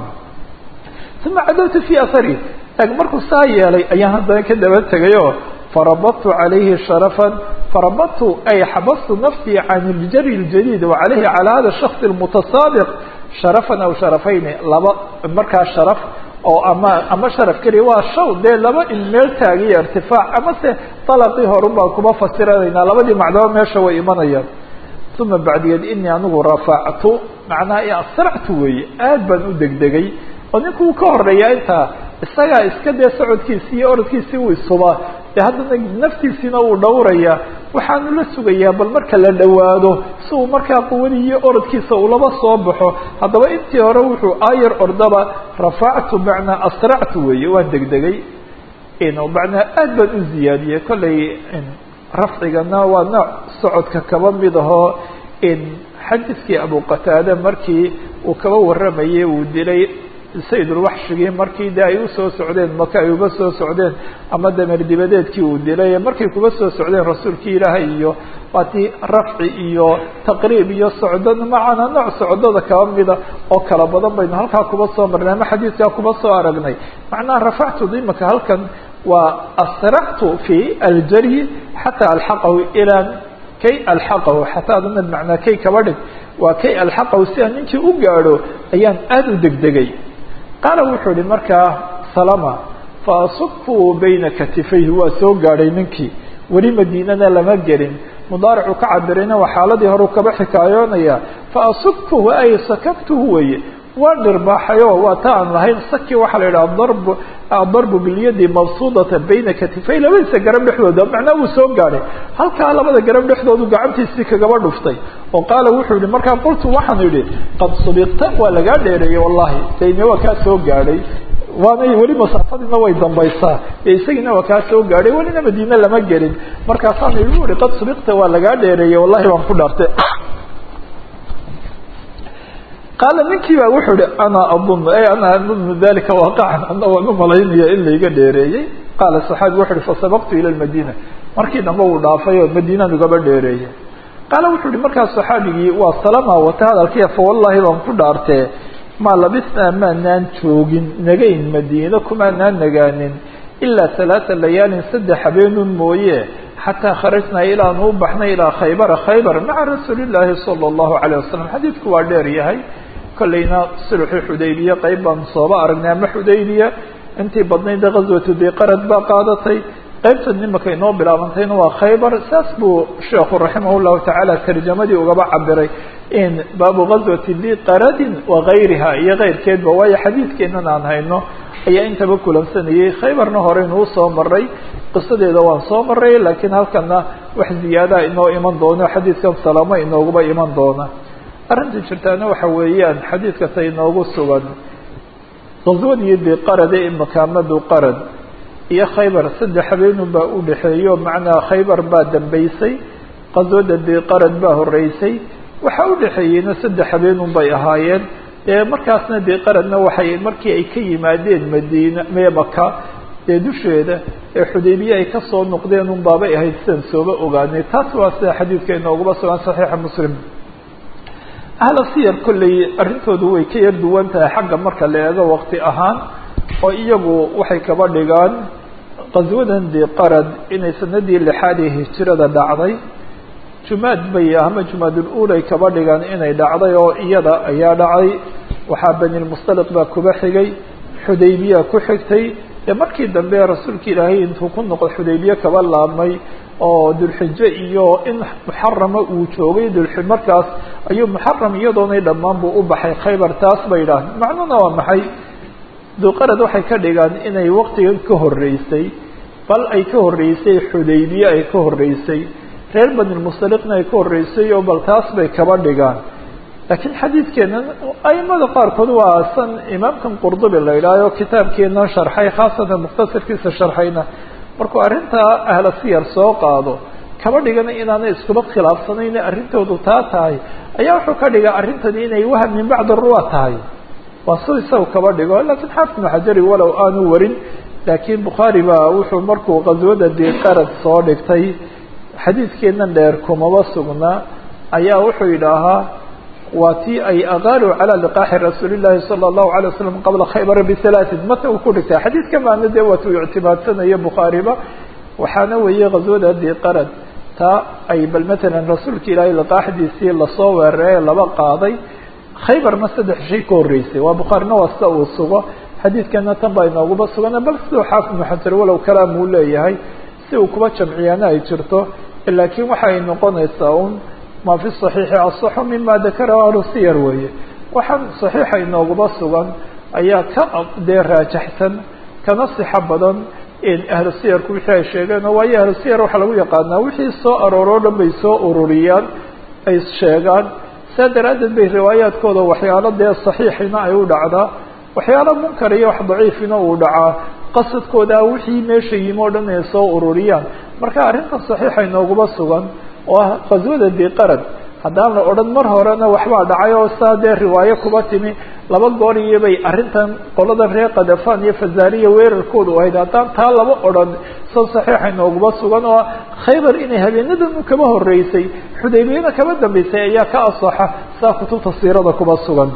uma cadawtu fi ahari eg markuu saa yeelay ayaan haddana ka daba tegayo farabadtu calayhi sharafan farabadtu ay xabastu nafsii can iljari ljadiid wa calayhi calى hada shaksi اmutasaabiq sharafan aw sharafayni laba markaa sharaf oo ama ama sharaf keliya waa shaw dee laba in meel taagiyo irtifaac ama se dalaqii horun baan kuma fasiranaynaa labadii macdaba meesha way imanayaan uma bacdigeed inii anigu rafactu macnaha asractu weeye aad baan u degdegay oo ninku uu ka horeeya intaa isagaa iska dee socodkiisii iyo orodkiisii uu isubaa dee haddana naftiisiina uu dhowraya waxaanu la sugayaa bal marka la dhowaado si uu markaa quwadii iyo orodkiisa ulaba soo baxo haddaba intii hore wuxuu aayar ordaba rafactu macnaa asractu weeye waan degdegay macnaa aad baan u ziyaadiyey kollay rafcigana waa nooc socodka kaba mid ahoo xadiidkii abu qataade markii uu kaba warramayay uu dilay sayidulwaxshigii markii de ay usoo socdeen maka ay uga soo socdeen ama damer dibadeedkii uu dilay markay kuga soo socdeen rasuulkii ilaahay iyo waatii rafci iyo taqriib iyo socdo macana nooc socdada kaba mida oo kala badan baynu halkaa kuba soo marnay ama xadiidkaa kuba soo aragnay macnaha rafactu imaka halkan waa asractu fi aljaryi xataa alxaqahu ilaa kay alxaqahu xataa adana macnaa kay kaba dhig waa kay alxaqahu si aan ninkii u gaadho ayaan aada u degdegay qaala wuxuu ihi markaa salama faasubku bayna katifayhi waa soo gaadhay ninkii weli madiinana lama gelin mudaaricu ka cabirayna waa xaaladii horeu kaba xikaayoonaya faasubkuhu ay sakabtuhu weye waa dhirbaaxayo waa ta aan lahayn saki waxaa la yidhaha darb adarbu bilyadi mabsuudata bayna katifay labadiisa garab dhexdooda macnaa wuu soo gaadhay halkaa labada garab dhexdoodu gacantiisii kagaba dhuftay oo qaala wuxuu yihi markaa qultu waxaan idhi qad subiqta waa lagaa dheereeyey wallahi dayne waa kaa soo gaadhay waanay weli masaafadiina way dambaysaa ee isagiina waa kaa soo gaadhay welina madiine lama gelin markaasaan igu ihi qad subiqta waa lagaa dheereeyey wallahi waan ku dhaartay qaala ninkii baa wuxuu ihi ana adunu ay ana adunu dalika waaqacan ana waan u malaynaya in layga dheereeyey qaala saxaabi wuxu uhi fasabaqtu ila lmadina markii dambe uu dhaafay oo madiinaan ugaba dheereeyey qaala wuxuu ihi markaas saxaabigii waa salama wata hadalkiya fa wallahi baan ku dhaartee maa labisnaa maanaan joogin nagayn madiino kumaanaan nagaanin ilaa halaata layaalin saddex habeenun mooye xataa kharajnaa ilaanu u baxnay ilaa khaybara khaybar maca rasuuli llaahi sala allahu calayh wasalam xadiidku waa dheer yahay kollayna sulxi xudaybiya qayb baan sooba aragnay ama xudaybiya intii badnaydee ghaswatu diqarad baa qaadatay qaybta nimanka inoo bilaabantayna waa khaybar saas buu sheekhu raximah llahu tacaala tarjamadii ugaba cabiray in baabu ghaswati diqaradin wagayriha iyo keyrkeedba waayo xadiidkeenan aan hayno ayaa intaba kulansanayay khaybarna horeynu usoo maray qisadeeda waan soo maray laakiin halkana wax ziyaadaha inoo iman doono xadiidkan salaamo inooguba iman doona arrinta jirtaana waxa weeyaan xadiidka ta inoogu sugan qaswadii biqarade imakaamadu qarad iyo khaybar saddex habeenun baa u dhexeeyo macnaa khaybar baa dambeysay qaswada biqarad baa horeysay waxaa u dhexeeyeyna saddex habeenun bay ahaayeen dee markaasna biqaradna waxay markii ay ka yimaadeen madiina mee maka dee dusheeda ee xudaybiye ay kasoo noqdeen un baabay ahayd sidaan sooba ogaanay taas waa sida xadiidka inoogaba sugan saxiixa muslim ahla siyar kolley arrintoodu way ka yar duwan tahay xagga marka la eego waqti ahaan oo iyagu waxay kaba dhigaan qaswadan biqarad inay sanadii lixaad ee hijirada dhacday jumaad bay ama jumaadul uulay kaba dhigaan inay dhacday oo iyada ayaa dhacday waxaa banilmustaliq baa kuba xigay xudaybiya ku xigtay dee markii dambe rasuulka ilaahay intuu ku noqdo xudaybiye kaba laabmay oo dulxijo iyo in muxarama uu joogay dulxi markaas ayuu muxaram iyadoonay dhammaan buu u baxay khaybar taas bay idhaaheen macnuhuna waa maxay duqarad waxay ka dhigaan inay waqtigan ka horeysay bal ay ka horeysay xudaybiye ay ka horeysay reer banilmustaliqna ay ka horeysay oo bal taas bay kaba dhigaan laakiin xadiidkeena aimada qaarkood waa san imaamkan qurdubi la idhaaho kitaabkeena sharxay khaasatan mukhtasarkiisa sharxayna markuu arrintaa ahla siyar soo qaado kaba dhigana inaanay iskuba khilaafsanayn arrintoodu taa tahay ayaa wuxuu ka dhigaa arrintani inay waham min bacdi ruwa tahay waa si isaga kaba dhigo lakiin xaafid ibnu xajari walow aanu warin laakiin bukhaari baa wuxuu markuu qaswada biqarad soo dhigtay xadiidkeena dheer kumaba sugnaa ayaa wuxuu yidhaahaa waa tii ay aqaaluu calى liqaaxi rasuuli llahi salى الlahu alay wasalam qabla khaybara bihalaaثin mata uu ku dhigtay xadiidka maana dee waatu ictimaadsanaya bukhaariba waxaana weeye qaswada biqarad taa ay bal matalan rasuulka ilaahay liqaaxdiisii lasoo weeraray laba qaaday khaybarna saddex shay ka horeysay waa bukhaarina waa sida uu sugo xadiidkana tan baa inooguba sugana bal siduu xaafid ibnu xajar walow kalaam uu leeyahay si uu kuba jamciyaana ay jirto laakiin waxa ay noqonaysaa un ma fi صaxiixi aصxu mima dakarahu ahlu siyar weeye waxaan صaxiixa inooguba sugan ayaa ka dee raajaxsan kana sixo badan ahlu siyarku wixii ay sheegeen oo waayo ahlu siyar waxaa lagu yaqaanaa wixii soo arooro o dhan bay soo ururiyaan ay sheegaan saa daraaddeed bay riwaayaadkooda waxyaalo dee صaxiixina ay u dhacdaa waxyaalo munkar iyo wax daciifina uu dhacaa qasadkooda wixii meesha yimi o dhan ay soo ururiyaan marka arrinta صaxiixa inooguma sugan oo ah qaswada biqarad haddaan la odhan mar horena waxbaa dhacay oo saa dee riwaayo kuba timi laba goor iyobay arrintan qolada reer kadafan iyo fazariya weerarkoodu ahayd haddaan taa laba odhan sa saxiixa inooguma sugan oo khaybar inay habeenadan kaba horeysay xudaybiyana kaba dambeysay ayaa ka asaxa saa kutubta siirada kuba sugan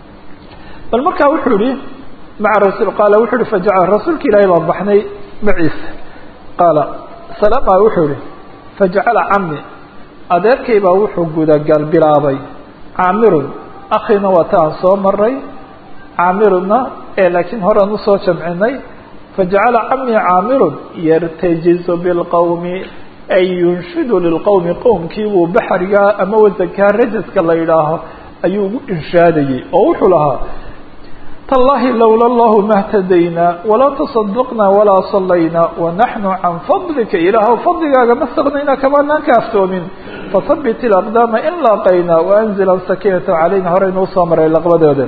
bal markaa wuxuu yihi maca rasul qaala wuxuu yihi fajaca rasuulka ilaahay baan baxnay maciisa qaala salama wuxuu yihi fajacala cami adeerkay baa wuxuu gudagal bilaabay caamirun akhiina waa ta aan soo maray caamiruna ee laakiin horean usoo jamcinay fajacala cami caamirun yartajizu bilqowmi ay yunshidu lilqowmi qowmkii buu baxrigaa ama wasankaa rajaska la yidhaaho ayuu ugu inshaadayey oo wuxuu lahaa تاللahi lowla الlah ma اhtadaynaa walaa تصadqna walaa صalayna wanaحnu can fadlika ilaah fadligaaga ma staqnayna kamaanaan ka aftoomin fahabit اlأqdaama in laaqayna وأnzila sakinata calayna horeynu usoo maray laqbadooda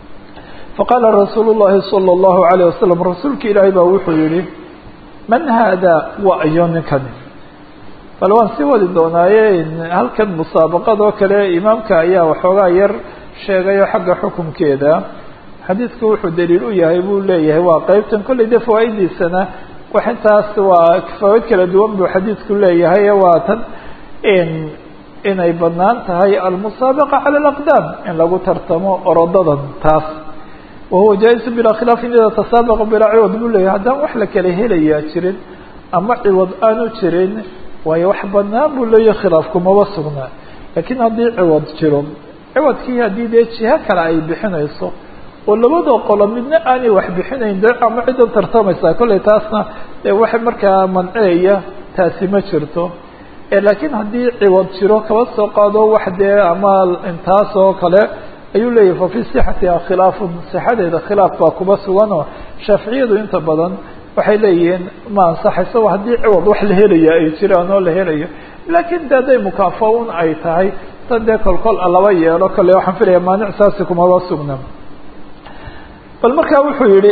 faqaala rasuul الlahi salى الlahu عalيه wasalam rasuulka ilaahay baa wuxuu yihi man haada waa ayo ninkani bal waan sii wadi doonaaye halkan musaabaqadoo kale imaamka ayaa waxoogaa yar sheegayo xagga xukunkeeda xadiidku wuxuu daliil u yahay buu leeyahay waa qeybtan kolley dee fawaa'idiisana wax intaas waa fawaid kala duwan buu xadiidku leeyahay waa tan inay banaan tahay almusaabaqa cala alaqdaam in lagu tartamo orodadan taas wahuwa jaa-isu bilaa khilaafin ida tasaabaqa bilaa ciwad buu leeyahay haddaan wax la kala helayaa jirin ama ciwad aanu jirin waayo wax banaan buu leeyahay khilaafkumaba sugnaa laakiin haddii ciwad jiro ciwadkii haddii dee jiho kale ay bixinayso oo labadoo qolo midna aanay wax bixinayn de ama ciddan tartamaysaa kolley taasna dee waxa markaa manceeya taasi ma jirto laakiin haddii ciwad jiro kaba soo qaado wax dee ama intaas oo kale ayuu leeyahy fa fii sixatiha khilaafun sixadeeda khilaaf baa kuba suganoo shaaficiyadu inta badan waxay leeyihiin ma ansaxayso haddii ciwad wax la helaya ay jiraan oo la helayo laakiin de hadday mukaafa-un ay tahay tan dee kolkol laba yeelo kale waxaan filaya maanic saasi kumaba sugna bal markaa wuxuu yihi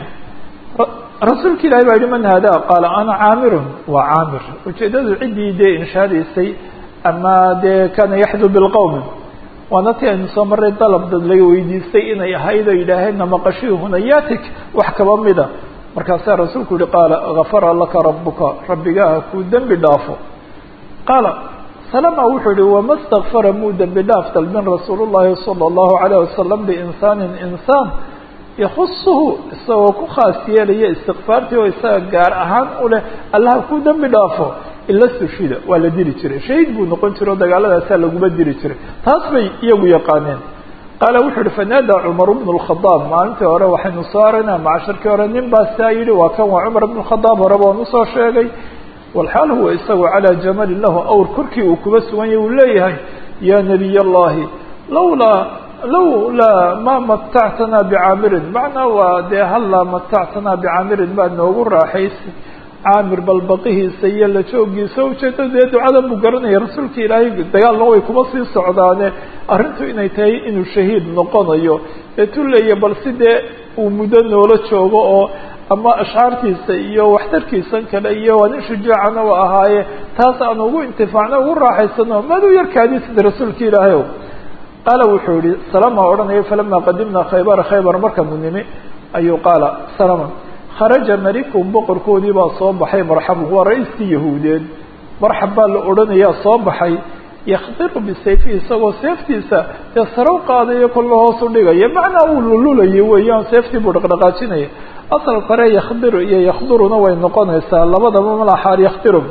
rasuulka ilahi baa yihi man hada qaala ana caamirun waa caamir ujeedadu ciddii dee inshaadaysay ama dee kana yaxdu bilqowmi waana ti aynu soo maray dalab dad laga weydiistay inay ahayd oo yidhaaheenna maqashii hunayatik wax kaba mida markaasaa rasuulku yihi qaala gafara laka rabuka rabbigaaha kuu dembi dhaafo qaala salama wuxuu yihi wama stakfara muu dembi dhaaf dalbin rasuul llahi salى اllahu alayh wasalam biinsaanin insaan yakusuhu isagoo ku khaas yeelaya istikfaartii oo isaga gaar ahaan u leh allaha kuu dembi dhaafo ila sushida waa la dili jiray shahiid buu noqon jiray oo dagaaladaasaa laguma dili jiray taas bay iyagu yaqaaneen qaala wuxuu yihi fanaadaa cumar bnu اlkhadaab maalintii hore waxaynu soo aragnaa macashirkii hore nin baa saa yihi waa kan waa cumar bn khadaab horeba on usoo sheegay walxaal huwa isagu calaa jamalin lahu awr korkii uu kuba sugan yahy uu leeyahay ya nabiy allahi lawlaa lawlaa ma matactanaa bicaamirin macnaa waa dee hallaa matactanaa bicaamirin baad noogu raaxaysay caamir balbaqihiisa iyo la joogiisa ujeedada dee ducadan buu garanaya rasuulka ilaahay dagaalna way kuma sii socdaane arrintu inay tahay inuu shahiid noqonayo ee tuleya bal si dee uu muddo noola joogo oo ama ashcaartiisa iyo waxtarkiisan kale iyo waa nin shujaacana u ahaaye taas aan ugu intifaacno ugu raaxaysano maad u yarkaadisida rasuulka ilaahay o qaala wuxuu yihi salama odhanaya falama qadimnaa khaybara khaybar markanu nimi ayuu qaala salama kharaja malikum boqorkoodii baa soo baxay marxabun waa ra-iiskii yahuudeed marxab baa la odhanayaa soo baxay yakdiru bisayfihi isagoo seeftiisa dee sare u qaadayo kolla hoos u dhigaya macnaa uu lululayo weeyaan seeftii buu dhaqdhaqaajinaya asal kore yakdiru iyo yakduruna way noqonaysaa labadaba malaxaar yakdiru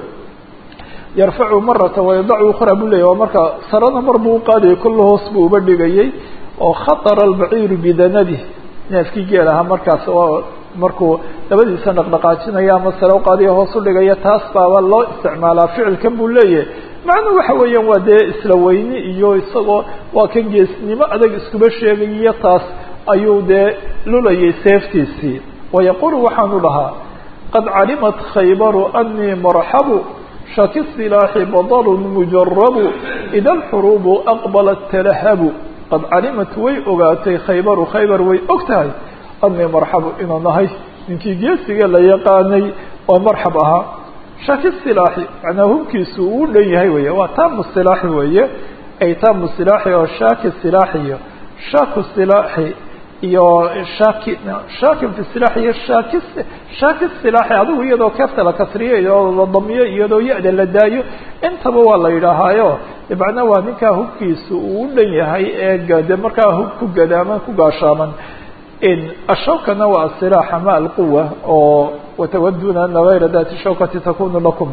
yarfacu marata wayadacu ukhra buu leeyay waa marka sarena mar buu uqaadayay kolla hoos buu uba dhigayay oo khatara albaciiru bidanabih neefkii geel ahaa markaas oo markuu labadiisa dhaqdhaqaajinaya ama sare uqaadiya hoos u dhigaya taas baaba loo isticmaalaa ficilkan buu leeyahay macnuu waxa weeyaan waa dee isla weyni iyo isagoo waa kan geesnimo adag iskuba sheegayiyo taas ayuu dee lulayay seeftiisii wayaqulu waxaanu dhahaa qad calimat khaybaru anii marxabu shaki silaaxi badalun mujarabu ida alxuruubu aqbalat talahabu qad calimat way ogaatay khaybaru khaybar way og tahay anii marxabu inuu nahay ninkii geesiga la yaqaanay oo marxab ahaa shaki silaaxi macnaa hubkiisu uu dhan yahay weeye waa taamu silaaxi weeye ay taamu silaaxi oo shaaki silaaxi iyo shaku silaaxi iyo shaki shakin fi silaaxi iyo shaki shaaki silaaxi adigu iyadoo keefta la kasriyo iyadoo la damiyo iyadoo ya-da la daayo intaba waa la yidhaahaayo macnaa waa ninkaa hubkiisu uu u dhan yahay ee gade markaa hub ku gadaaman ku gaashaaman ashawkana waa asilaax ama alquwa oo watawaduna ana gayra dati shawkati takunu lakum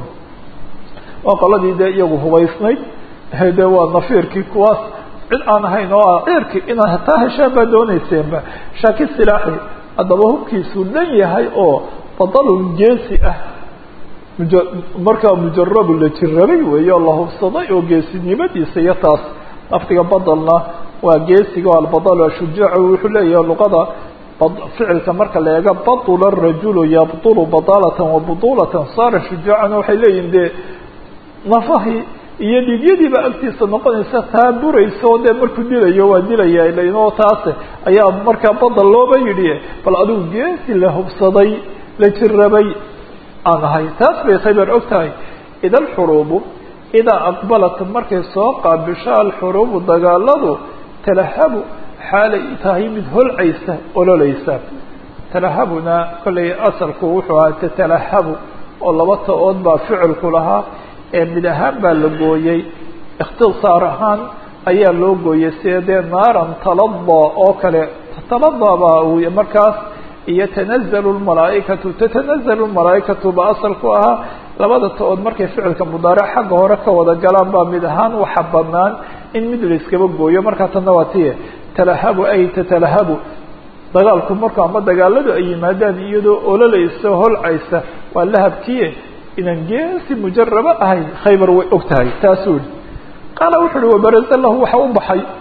waa qoladii dee iyagu hubaysnayd de waa nafiirkii kuwaas cid aan ahayn oo a ciirki inaad hataa heshaan baa dooneyseenba shaki silaaxi haddaba hubkiisuu dhan yahay oo badalun geesi ah muj markaa mujarabu la jirabay weeye oo la hubsaday oo geesinimadiisa iyo taas lafdiga badalna waa geesiga o albadal ashujaacu wuxuu leeyahay luqada ficilka marka la eega batula rajulu yabtulu badalatan wa budulatan saara shujaacan waxay leeyihin dee nafahii iyo dhiigyadiiba agtiisa noqonaysa taa buraysa oo dee markuu dilayo waa dilaya lainoo taase ayaa markaa badal looba yidhi bal adigu geesi la hubsaday la jirabay aan ahay taas bay khaybar og tahay ida alxuruubu idaa aqbalat markay soo qaabisho alxuruubu dagaaladu talahabu xaalay tahay mid holcaysa ololaysa talahabuna kollay asalku wuxuu ahaa tatalahabu oo laba ta-ood baa ficilku lahaa ee mid ahaan baa la gooyey ikhtisaar ahaan ayaa loo gooyey sida dee naaran talada oo kale talada baa uu markaas iyo tanazalu lmalaaikatu tatanazalu lmalaaikatu ba asalku ahaa labada ta-ood markay ficilka mudaaric xagga hore ka wada galaan baa mid ahaan waxa banaan in mid la iskaba gooyo markaa tanna waa tiye talahabu ay tatalahabu dagaalku marku ama dagaaladu ay yimaadaan iyadoo ololaysa holcaysa waa lahabkiye inaan geesi mujaraba ahay khaybar way og tahay taasuu yihi qaala wuxu uhi wabaraza lahu waxa u baxay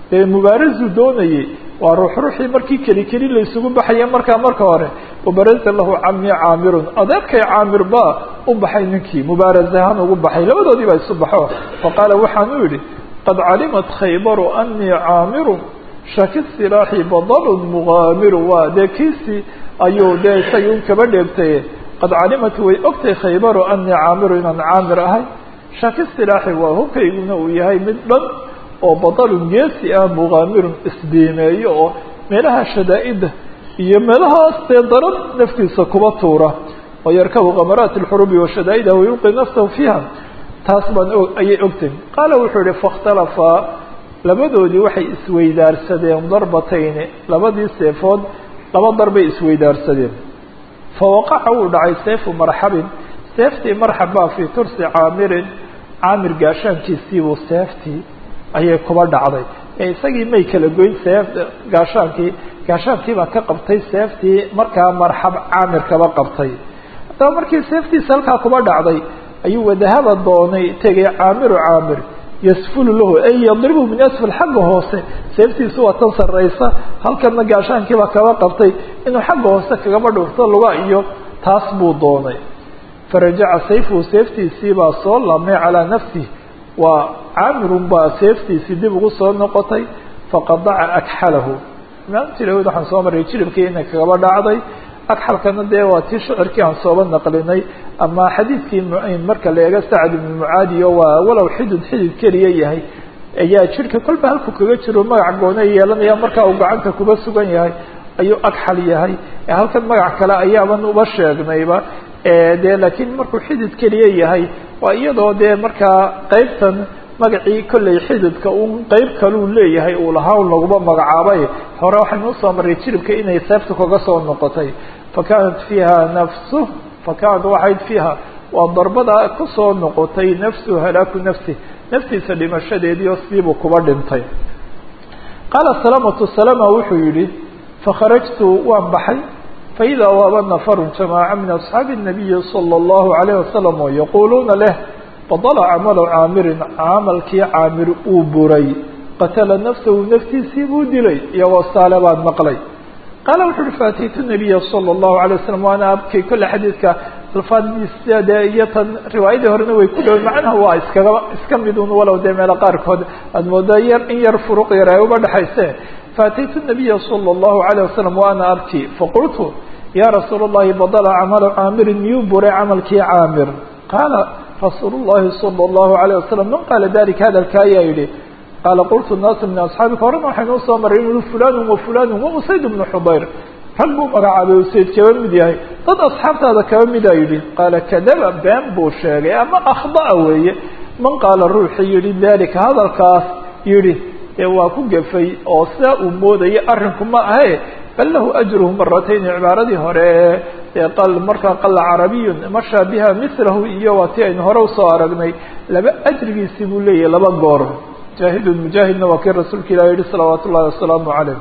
dee mubaarasu doonayey waa ruux ruuxii markii keli keli la isugu baxaya markaa marka hore wabaraza lahu cami caamirun adeerkay caamir baa u baxay ninkii mubaaraz ahaan ugu baxay labadoodii baa isu baxo faqaala waxaan u yidhi qad calimat khaybaru anii caamiru shaki silaaxi badalun mugaamiru waa dee kiisii ayuu dee isagii un kaba dheegtay qad calimat way ogtay khaybaru anii caamiru inaan caamir ahay shaki silaaxi waa hubkayguna uu yahay mid dhan oo badalun geesi ah mugaamirun isdiimeeyo oo meelaha shadaa-ida iyo meelahaas dee daran naftiisa kuba tuura oo yarkabu kamaraati alxurubi wa shadaa-ida wayulqi nafsahu fiiha taas baan ayay ogtay qaala wuxuu yihi faاkhtalafaa labadoodii waxay isweydaarsadeen darbatayni labadii seefood laba darbay isweydaarsadeen fawaqaca wuu dhacay seefu marxabin seeftii marxab baa fii tursi caamirin caamir gaashaankiisiibuu seeftii ayay kuba dhacday ee isagii may kala goyn seef gaashaankii gaashaankiibaa ka qabtay seeftii markaa marxab caamir kaba qabtay haddaba markii seeftiisa halkaa kuba dhacday ayuu wadahaba doonay tegay caamiru caamir yasfulu lahu ay yadribu min asfal xagga hoose seeftiisu waa tan sarraysa halkana gaashaankiibaa kaba qabtay inuu xagga hoose kagaba dhurto luga iyo taas buu doonay farajaca sayfuhu seeftiisiibaa soo laamay calaa nafsihi waa caamirun baa seeftiisii dib ugu soo noqotay faqadaca akxalahu maalintii lahood waxaan soo marray jiribkii inay kagaba dhacday agxalkana dee waa tii shicirkii aan sooba naqlinay ama xadiidkii marka la eego sacd ibnu mucaadiyo waa walow xidid xidid keliya yahay ayaa jirka kolba halku kaga jiro magac goona yeelanaya markaa uu gacanta kuba sugan yahay ayuu agxal yahay halkan magac kale ayaaban uba sheegnayba dee laakiin markuu xidid keliya yahay waa iyadoo dee markaa qeybtan magacii kolley xididka un qeyb kaluu leeyahay uu lahaa un laguma magacaabay hore waxaynu usoo marray jiribka inay seefta kaga soo noqotay fakanat fiiha nafsu fakanat waxayd fiiha waa darbada kusoo noqotay nafsu halaaku nafsi naftiisa dhimashadeediio siibuu kuba dhintay qaala salamatu salama wuxuu yihi fakharajtu waan baxay faidaa waaba nafarun jamaaca min asxaabi الnabiyi salى اllahu alayh wasalam oo yaquuluuna leh badala camalu caamirin camalkii caamir uu buray qatala nafsahu naftiisii buu dilay iyagoo saale baan maqlay qaala wuxu uhi faataytu nabiya salى اllahu alay waslam waana abkay kolle xadiidka alfaadiisa dee iyo tan riwaayadii horena way ku dhowey macnaha waa iskaga iska midun walow dee meelo qaarkood aada moodaa yar in yar furuq yar ay uba dhexayse faataytu nabiya salى اllahu alayh wasalam wa ana abki faqultu ya rasuul اllahi badala camalu caamirin miyuu buray camalkii caamir qaala rasuul llahi salى اllahu alayه wasalam man qaala dalika hadalka ayaa yihi qaala qultu naasu min asxaabika horena waxaynu usoo maray inu fulanu wa fulanu wa usayd bnu xubayr rag buu magacaabay usayd kaba mid yahay dad asxaabtaada kaba midaa yidhi qaala kadaba been buu sheegay ama akhda'a weeye man qaala ruuxii yihi dalika hadalkaas yihi ee waa ku gefay oo sidaa uu moodayay arrinku ma ahe bal lahu ajruhu maratayn cibaaradii hore ee markaa qala carabiyun mashaa biha milahu iyo waa tii aynu hore usoo aragnay laba ajrigiisii buu leeyahay laba goor mujaahidun mujaahidna waa kii rasuulka ilah yihi salawaat ullahi wasalaamu calayh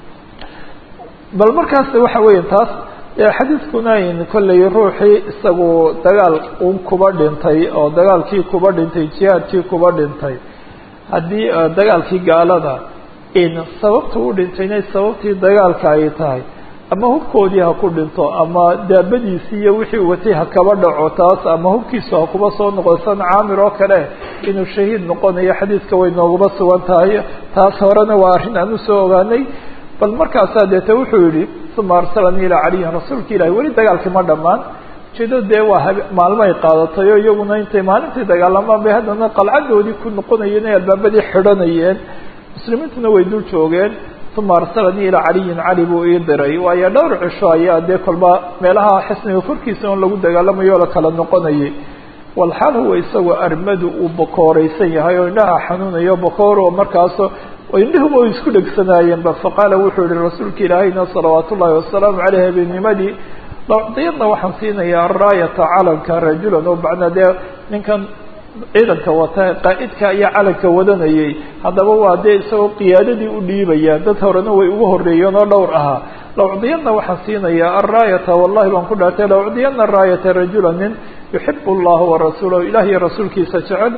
bal markaas waxa weya taas xadiidkuna kolley ruuxii isagu dagaal un kuba dhintay oo dagaalkii kuba dhintay jihaadkii kuba dhintay haddii dagaalkii gaalada in sababta u dhintayna sababtii dagaalka ay tahay ama hubkoodii ha ku dhinto ama daabadiisii iyo wixii watay ha kaba dhaco taas ama hubkiisu ha kuba soo noqdo san caamir oo kale inuu shahiid noqonayo xadiidka way nooguma sugan tahay taas horena waa arrin aan usoo ogaanay bal markaasaa deete wuxuu yihi uma arsalanii ilaa caliyin rasuulka ilahi weli dagaalkii ma dhammaan ujeedada dee waa hab maalmo ay qaadatay oo iyaguna intay maalintii dagaalamaan bay haddana qalcadoodii ku noqonayeen ay albaabadii xidhanayeen muslimiintuna way dul joogeen uma arsalanii ilaa caliyin cali buu ii diray waayo dhowr cisho ayaa dee kolba meelaha xisniga korkiisa on lagu dagaalamayo o la kala noqonayay walxaal huwa isagoo armadu uu bakooreysan yahay oo indhaha xanuunayo bakoor oo markaaso indhihuba ay isku dhegsanaayeenba faqaala wuxuu yihi rasuulka ilaahayna salawaat ullaahi wasalaamu caleyh habeenimadii lacdiyadna waxaan siinayaa raayata calanka rajulan oo bacna dee ninkan ciidanka wata qaa'idka ayaa calanka wadanayay haddaba waa dee isagoo qiyaadadii u dhiibaya dad horena way ugu horreeyeen oo dhowr ahaa lacdiyadna waxaan siinayaa araayata wallahi baan ku dhaartay lacdiyana raayata rajula nin yuxibu allaha warasuulahu ilah iyo rasuulkiisa jecel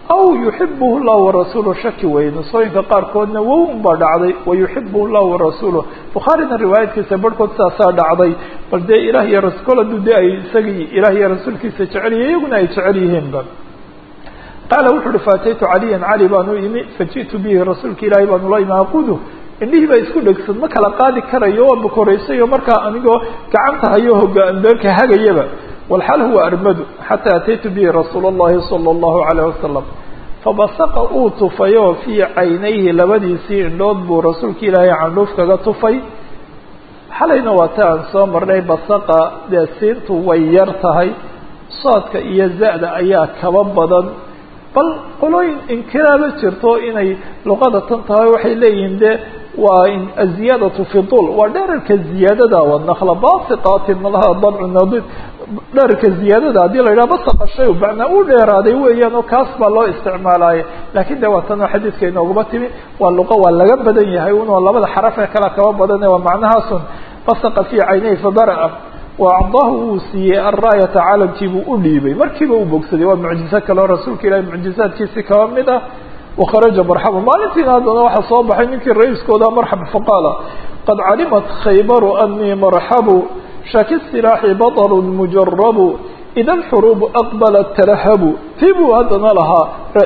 aw yuxibuhu llahu warasuuluh shaki weye nusooyinka qaarkoodna wow unbaa dhacday wayuxibuhu llahu warasuuluh bukhaarina riwaayadkiisa barhkood saasaa dhacday bal dee ilaah iyo raskol hadduu de ay isagii ilaah iyo rasuulkiisa jecel yihin iyaguna ay jecel yihiinba qaala wuxu uhi faataytu caliyan cali baanu imi faji'tu bihi rasuulka ilaahay baanu la imi aqudu indhihii baa isku dhegsan ma kala qaadi karayo waa bukoraysayo markaa anigoo gacanta hayo hogaanbeelka hagayaba walxal huwa armadu xataa ataytu bihi rasuula اllahi salى اllahu alayh wasalam fabasaqa uu tufayo fii caynayhi labadiisii indhood buu rasuulka ilaahay candhuuf kaga tufay xalayna waa ta aan soo marnay basaqa dee siintu way yar tahay soodka iyo za-da ayaa kaba badan bal qolooyin inkiraaba jirto inay luqada tan tahay waxay leeyihiin de waa aziyaadatu fi dul waa dherarka ziyaadada wanakla basiqaati malaha dabcu nadid dherarka ziyaadada haddii la yidhaha basaqa shay macnaa u dheeraaday weeyaan oo kaas baa loo isticmaalaaye lakin de waa tanoo xadiidka inooguma timi waa luqa waa laga badan yahay unoo labada xaraf ee kala kaba badane waa macnahaasun basaqa fii caynayhi fadara waacdaahu wuu siiyey alraayata caalamkii buu u dhiibay markiiba uu bogsaday waa mucjizo kaleo rasuulka ilahi mucjizaadkiisi kaba mid ah wakharaja marxaba maalintiina haddana waxaa soo baxay ninkii ra-iiskooda marxab faqaala qad calimat khaybaru anii marxabu shaki silaaxi baطlu mujarabu ida alxuruubu aqbalat tarahabu tii buu haddana lahaa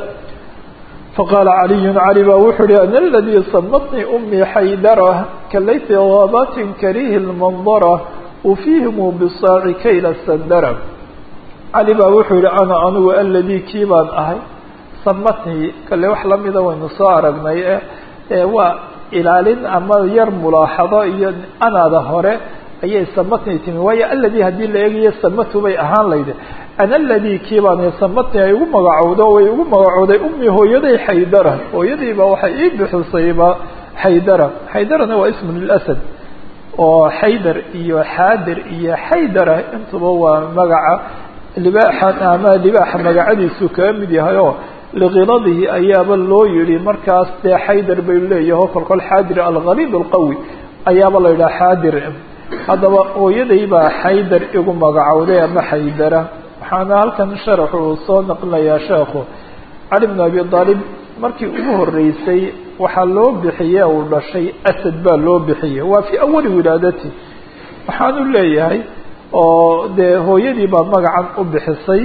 faqaala caliyu cali baa wuxuu uhi ana aladii samatnii umii xaydara kalayti gaabatin karihi lmandara ufihimu bisaaci kayla sandara cali baa wuxuu yihi ana anigu aladii kii baan ahay samatnii kale wax lamida waynu soo aragnay e waa ilaalin ama yar mulaaxado iyo anaada hore ayay samatnii timi waayo aladii haddii la eegayo samatu bay ahaan layde ana aladii kii baan samatnii ay ugu magacowdo way ugu magacowday ummi hooyaday xaydara hooyadiiba waxay ii bixisayba xaydara xaydarana waa ismu lilasad oo xaydar iyo xaadir iyo xaydara intuba waa magaca libaaxa ama libaaxa magacadiisu kaga mid yahay oo liqiladihi ayaaba loo yihi markaas dee xaydar bay leeyaho kolkol xaadir algaliid alqawi ayaaba la yidhaha xaadir haddaba hooyaday baa xaydar igu magacowday ama xaydara waxaana halkan sharaxu uu soo naqlinayaa sheekhu cali bn abi aalib markii ugu horeysay waxaa loo bixiye uu dhashay asad baa loo bixiyey waa fii awali wilaadati waxaanu leeyahay oo dee hooyadii baa magacan u bixisay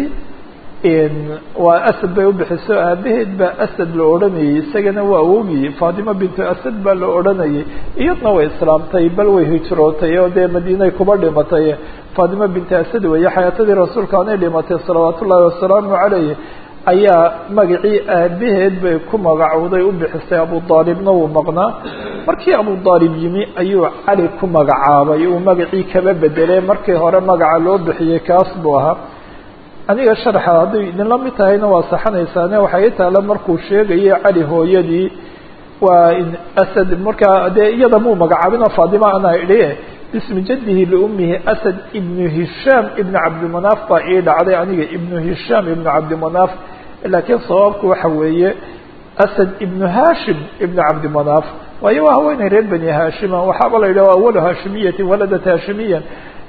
waa asad bay ubixiso aabaheed baa asad la odhanayay isagana waa awogii faatimo bintu asad baa la odhanayay iyadna way islaamtay bal way hijrootay oo dee madiinay kuba dhimatay faatimo bintu asad weeye xayaatadii rasuulka anay dhimatay salawaat ullaahi wasalaamu calayh ayaa magacii aabaheed bay ku magacowday u bixisay abu aalibna wuu maqnaa markii abu aalib yimi ayuu cali ku magacaabay uu magacii kaba bedelay markii hore magaca loo bixiyey kaas buu ahaa aniga sharxa hadday idinla mid tahayna waa saxanaysaane waxay i taala markuu sheegayay cali hooyadii waa asad markaa dee iyada muu magacaabin oo faadima anaa idhi bismi jadihi liummihi asad ibnu hishaam ibnu cabdimanaaf baa ii dhacday aniga ibnu hishaam ibnu cabdimanaaf laakiin sababku waxa weeye asad ibnu hashim ibnu cabdimanaaf waayo waa haweeney reer bani hashima waxaaba la yidhah awalu hashimiyatin waladat hashimiyan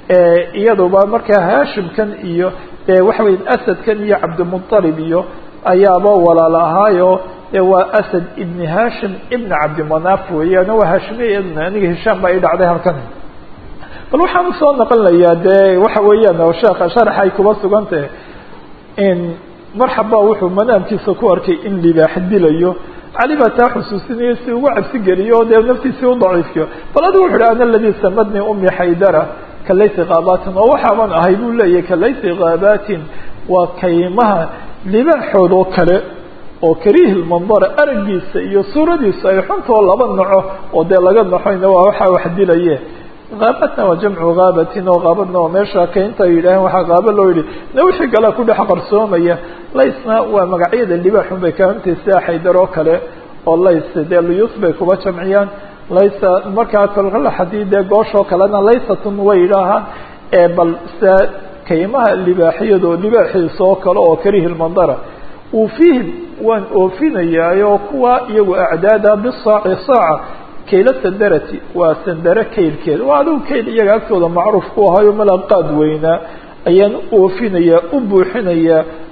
iyaduba markaa hashimkan iyo waxa weya asadkan iyo cabdimualib iyo ayaaba walaal ahaayo waa asad ibni hashim ibna cabdimanaaf weeyaan waa hashimiya aniga hishaam baa ii dhacday halkan bal waxaan usoo naqlinayaa dee waxa weeyaan oo sheeka sharax ay kuba sugantahe in marxaba wuxuu manaamkiisa ku arkay in libaax dilayo cali baa taa xusuusinayo si ugu cabsi geliyo o dee naftiisii u daciifiyo bal adigu wuxu uhi ana aladii samadnii umi xaydara kalayti kaabatin oo waxaaban ahay buu leeyahay kalayti kaabatin waa kaymaha libaaxood oo kale oo kariihi lmandara aragiisa iyo suuradiisa ay xuntoo laba naco oo dee laga naxoyna waa waxaa wax dilaye kaabatna waa jamcu kaabatin oo kaabadna waa meesha kaynta ay yidhaaheen waxaa kaaba loo yidhi na wixii galaa ku dhex qarsoomaya laysna waa magacyada libaaxun bay kaamintay sida xaydar oo kale oo lays dee luyuus bay kuba jamciyaan laysa markaa kolkala hadii dee gooshoo kalena laysatun way yidhaahaan bal sida kaymaha libaaxiyadoo libaaxiisa oo kale oo karihi lmandara ufiihim waan oofinayaayo kuwa iyagu acdaada bisaaci saaca kayla sandarati waa sandare kaylkeed waa adigu kayl iyaga agtooda macruuf ku ahayo malaqaad weynaa ayaan u oofinayaa u buuxinayaa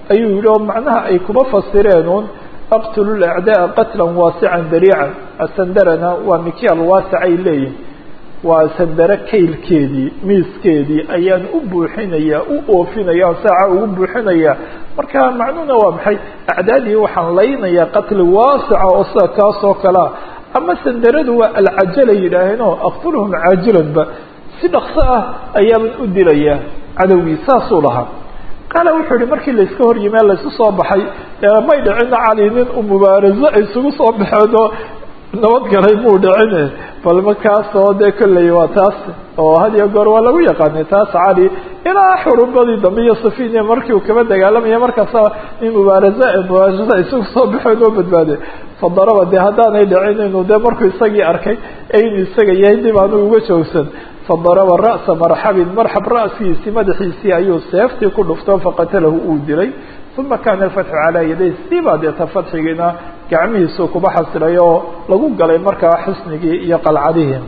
ayuu yihi oo macnaha ay kuma fasireen un aqtulu lacdaaa qatlan waasican dariican asandarana waa mikyaal waasic ay leeyihin waa sandare kaylkeedii miiskeedii ayaan u buuxinaya u oofinaya saaca ugu buuxinaya marka macnuhuna waa maxay acdaadii waxaan laynayaa qatli waasica oo sida kaasoo kalea ama sandaradu waa alcajala yidhaaheen oo aqtuluhum caajilanba si dhakso ah ayaaban u dilayaa cadowgii saasuu lahaa qaala wuxuu yihi markii layska hor yimee laysu soo baxay may dhicina cali nin u mubaaraso ay isugu soo baxeeno nabadgalay muu dhicine bal markaasoo dee kolley waa taas oo had iyo goor waa lagu yaqaanay taas cali ilaa xurubadii dambe iyo safinia markii uu kaba dagaalamaya markaasa nin mubaarasa mubaarasa isugu soo baxeen oo badbaade fadaraba dee haddaanay dhicin inuu dee markuu isagii arkay inuu isaga yahay dib aanu uga joogsan fadaraba ra'sa marxabin marxab ra'sigiisii madaxiisii ayuu seeftii ku dhufto faqatalahu uu dilay uma kana alfatxu calaa yaday siibaa deeta fatxigiina gacmihiisuu kuba xasilay oo lagu galay markaa xisnigii iyo qalcadihii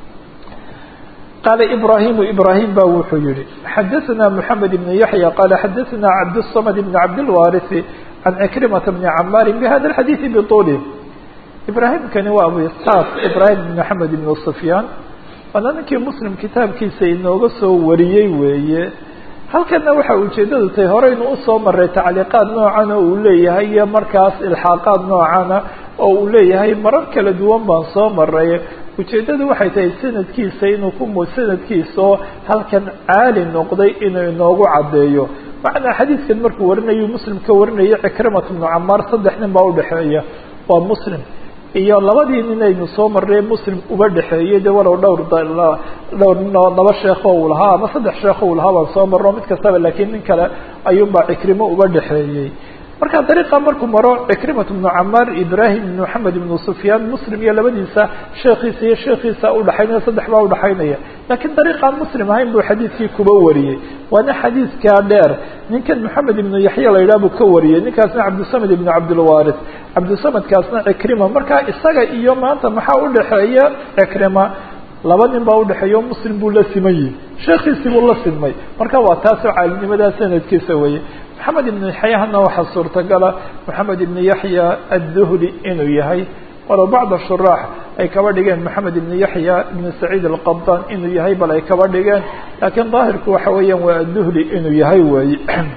qaala ibrahimu ibrahim ba wuxuu yihi xadaثna mحamed ibn yaحya qala xadaثna cabdالصmd ibn cabdilwariثi can cikrimata bni camaari bhada اxadiiثi bطuli ibrahimkani waa abu isxaaq ibrahim ibn maxamed ibn sufyaan waana ninkii muslim kitaabkiisa inooga soo wariyey weeye halkana waxa ujeedadu tahay horeynu usoo maray tacliiqaad noocana uu leeyahay iyo markaas ilxaaqaad noocana oo uu leeyahay marar kala duwan baan soo maray ujeedadu waxay tahay sanadkiisa inuu ku sanadkiisaoo halkan caali noqday inuu inoogu caddeeyo macnaa xadiidkan markuu warinayu muslim ka warinaya cikrimat bnu camaar saddex nin baa udhexeeya waa muslim iyo labadii nin aynu soo marnay muslim uba dhexeeyey de walow dhowr dhowr ninoo laba sheekho uu lahaa ama saddex sheekho uu lahaa baan soo marno mid kastaba laakiin nin kale ayuunbaa cikrimo uba dhexeeyey marka dariiqa markuu maro cikrimat bnu camaar ibrahim ibn maxamed ibnu sufyaan muslim iyo labadiisa sheekiisa iyo sheekiisa udhaxaynaya saddex baa udhaxaynaya laakiin dariiqaan muslim ahayn buu xadiidkii kuba wariyey waana xadiidkaa dheer ninkan maxamed ibnu yaxya la yidhah buu ka wariyey ninkaasna cabdisamed ibnu cabdilwaris cabdisamedkaasna cikrima marka isaga iyo maanta maxaa udhaxeeya cikrima laba nin baa udhexeeya o muslim buu la siman yihi sheekiisii buu la simay marka waa taasoo caalinimadaa sanadkiisa weye maxamed ibnu yaxyahana waxaa suurtagala maxamed ibnu yaxya adduhli inuu yahay walow bacda shuraax ay kaba dhigeen maxamed ibnu yaxya ibnu saciid alqabdan inuu yahay bal ay kaba dhigeen laakiin daahirku waxa weeyaan waa adduhli inuu yahay weeye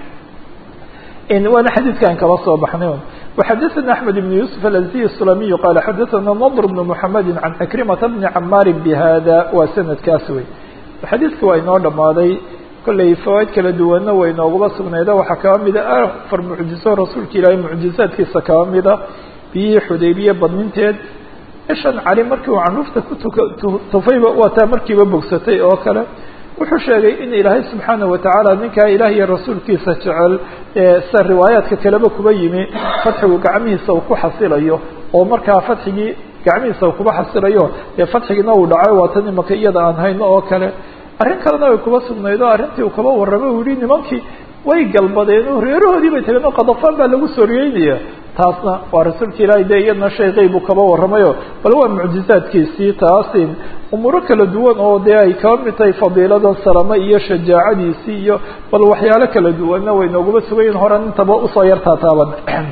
waana xadiidkan kaba soo baxnay وxadثna أحmed بن يوسف الأزدي السلمي qال xadثna نضر بن محمد عن عكرمة بن cmاr بhda waa snadkaas wey xadiidka waa inoo dhamaaday kolley fawaaid kala duwanna way inoogula sugnayda waxaa kaba mida afar mucjizo rasuulka ilaahay mucjizaadkiisa kaba mida biyihii xudaybiye badninteed ishan cali markii uu canuufta kutufayba waataa markiiba bogsatay oo kale wuxuu sheegay in ilaahay subxaanaه watacaala ninkaa ilaah iyo rasuulkiisa jecel sida riwaayaadka kaleba kuba yimi fatxigu gacmihiisa uu ku xasilayo oo markaa fatxigii gacmihiisa uu kuba xasilayo dee fatxigiina uu dhacay waa tan imaka iyada aan hayno oo kale arrin kalena way kuba sugnayd oo arrintii uu kaba warramay uu yihi nimankii way galbadeen oo reerahoodii bay tageen oo qadafaan baa lagu sooriyeynaya taasna waa rasuulka ilaahay dee iyadna shay qeyb uu kaba warramayo bal waa mucjizaadkiisii taasin umuuro kala duwan oo dee ay kaba mid tahay fadiilada salame iyo shajaacadiisii iyo bal waxyaalo kala duwanna way nooguma sugayiin horan intaba usoo yartaa taaban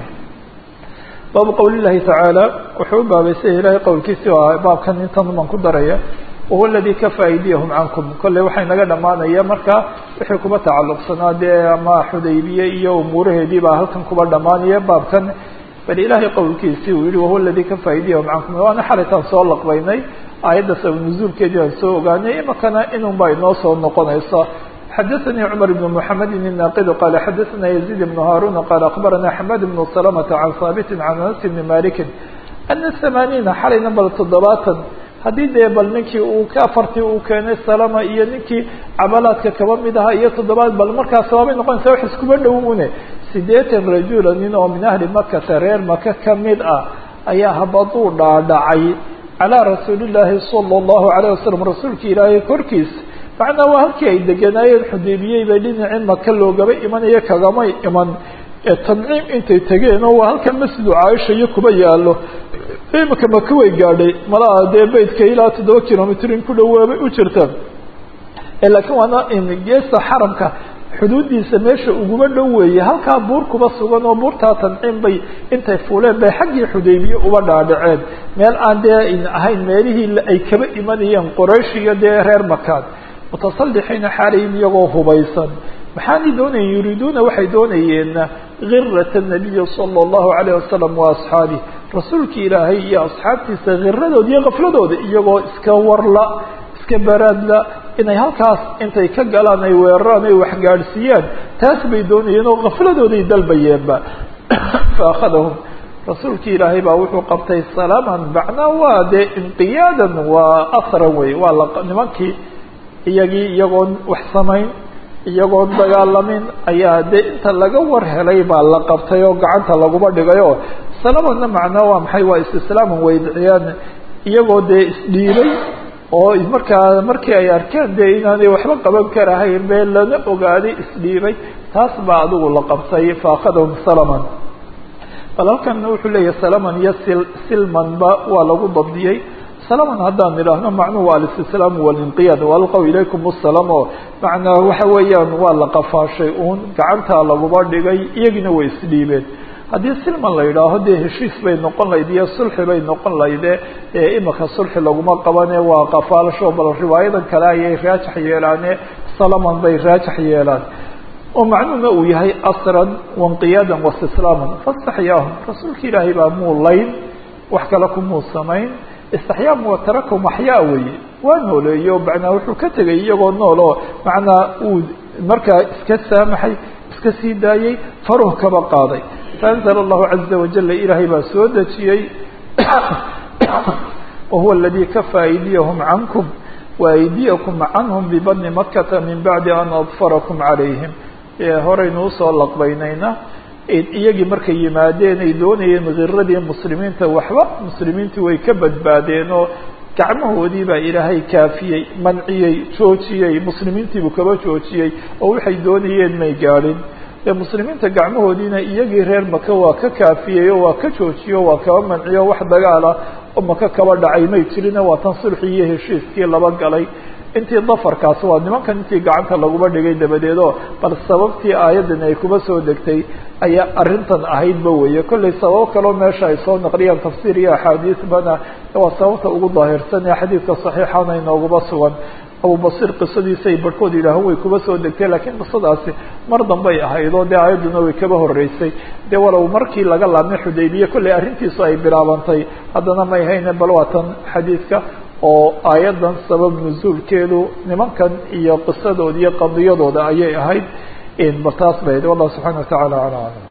baabu qowli llahi tacaala wuxuu u baabaysay ilaahay qowlkiisii oo baabkan intan baan ku daraya wahuwa aladi kafa aydiyahum cankum kolley waxay naga dhamaanaya marka wixii kuba tacalluqsanaa dee ama xudaybiye iyo umuuraheedii baa halkan kuba dhamaanaya baabkan bal ilaahay qowlkiisii uu yihi wahuwa aladi kafa aydiyahum cankum waana xalaytaan soo laqbaynay aayadda sabab nuzuulkeedii aan soo ogaanay imakana inun baa inoo soo noqonaysa xadaثnي cmر بن محamed الناqd qال xadaثna يزيد بن هاrون qال أخbarana حmad بن سلمة عن haaبt عن أنس بن مالك أن ثمانيiنa xalayna bal toddobaatan haddii dee bal ninkii uu ka afartii uu keenay salama iyo ninkii cabalaadka kaba mid ahaa iyo toddobaad bal markaas waabay noqonaysa wax iskuba dhow une sideetan rajula nin oo min ahli makata reer maka kamid ah ayaa habaduu dhaadhacay calىa rasuuli الlaahi salى الlahu عalيه wasalam rasuulka ilaahay korkiisa macnaa waa halkii ay deganaayeen xudaybiyey bay dhinacii maka loogaba imanaya kagamay iman tanciim intay tegeen oo waa halkan masjidu caaisha iyo kuba yaalo imika maka way gaadhay malaha dee beydka ilaa toddoba kilomitr in ku dhawaabay u jirta laakiin waana geesta xaramka xuduuddiisa meesha uguma dhow weeye halkaa buur kuba sugan oo buurtaa tanciim bay intay fuuleen bay xaggii xudaybiye uba dhaadhaceen meel aan dee ahayn meelihii ay kaba imanayeen qoraysh iyo dee reer makaan mutasallixiina xaalayhim iyagoo hubaysan maxaanay doonayeen yuriiduuna waxay doonayeen girata nabiyi sala allahu calayh wasalam wa asxaabih rasuulkii ilaahay iyo asxaabtiisa khiradooda iyo kafladooda iyagoo iska warla iska baraadla inay halkaas intay ka galaan ay weeraraan ay waxgaadhsiiyaan taas bay doonayeen oo kafladooday dalbayeenba fa akhadahum rasuulkii ilaahay baa wuxuu qabtay salaaman macnaa waa dee inqiyaadan waa asran wey waa la nimankii iyagii iyagoon wax samayn iyagoon dagaalamin ayaa dee inta laga war helay baa la qabtay oo gacanta laguma dhigayo salamanna macnaa waa maxay waa istislaaman waydciyaan iyagoo dee isdhiibay oo markaa markii ay arkeen dee inaanay waxba qaban karahayn bee lana ogaaday isdhiibay taas baa adigu la qabtay fa akhadahum salaman bal halkan wuxuu leeyahay salaman iyo sil silmanba waa lagu dabdiyey salaman haddaan idhaahno macnuhu waa alistislaam walinqiyaad walqow ilaykum asalaam oo macnaa waxa weeyaan waa la qafaashay uun gacantaa laguma dhigay iyagiina way isdhiibeen haddii silman la yidhaaho dee heshiis bay noqon lahayd iyo sulxi bay noqon lahayde ee imika sulxi laguma qabane waa qafaalasho bal riwaayadan kale ayay raajax yeelaane salaman bay raajax yeelaan oo macnuhuna uu yahay asran wainqiyaadan waistislaaman fastaxyaahum rasuulka ilaahay baa muu layn wax kale kumuu samayn istaxyaam wa tarakum axyaa weeye waa nooleeyo macnaa wuxuu ka tegay iyagoo nool oo macnaa uu markaa iska saamaxay iska sii daayey faruh kaba qaaday faanzla allahu caza wajala ilaahay baa soo dejiyey wahuwa aladii kafa aydiyahum cankum waaydiyakum canhum bibadni makata min bacdi an adfarakum calayhim horaynu usoo laqbaynayna iyagii markay yimaadeen ay doonayeen khiradii muslimiinta waxba muslimiintii way ka badbaadeen oo gacmahoodii baa ilaahay kaafiyey manciyey joojiyey muslimiintiibuu kaba joojiyey oo waxay doonayeen may gaadhin ee muslimiinta gacmahoodiina iyagii reer maka waa ka kaafiyey oo waa ka joojiyey o waa kaba manciyo wax dagaala oo maka kaba dhacay may jirina waa tan sulxii iyo heshiiskii laba galay intii dafarkaas waa nimankan intii gacanta laguma dhigay dabadeedoo bal sababtii aayaddan ay kuma soo degtay ayaa arrintan ahaydba weeye kollay sababo kaloo meesha ay soo naqliyaan tafsiir iyo axaadiisbana waa sababta ugu daahirsan ee xadiidka saxiixana inooguma sugan abubasir qisadiisay barhkood yidhaaho way kuba soo degtay lakiin qisadaasi mar dambay ahayd oo dee aayadduna way kaba horreysay dee walow markii laga laabmay xudaybiye kollay arrintiisu ay bilaabantay haddana may hayne bal waa tan xadiidka oo aayaddan sabab nuzuulkeedu nimankan iyo qisadooda iyo qadiyadooda ayay ahayd bal taas bay ahayd wallahu subxana wa tacala ala aclam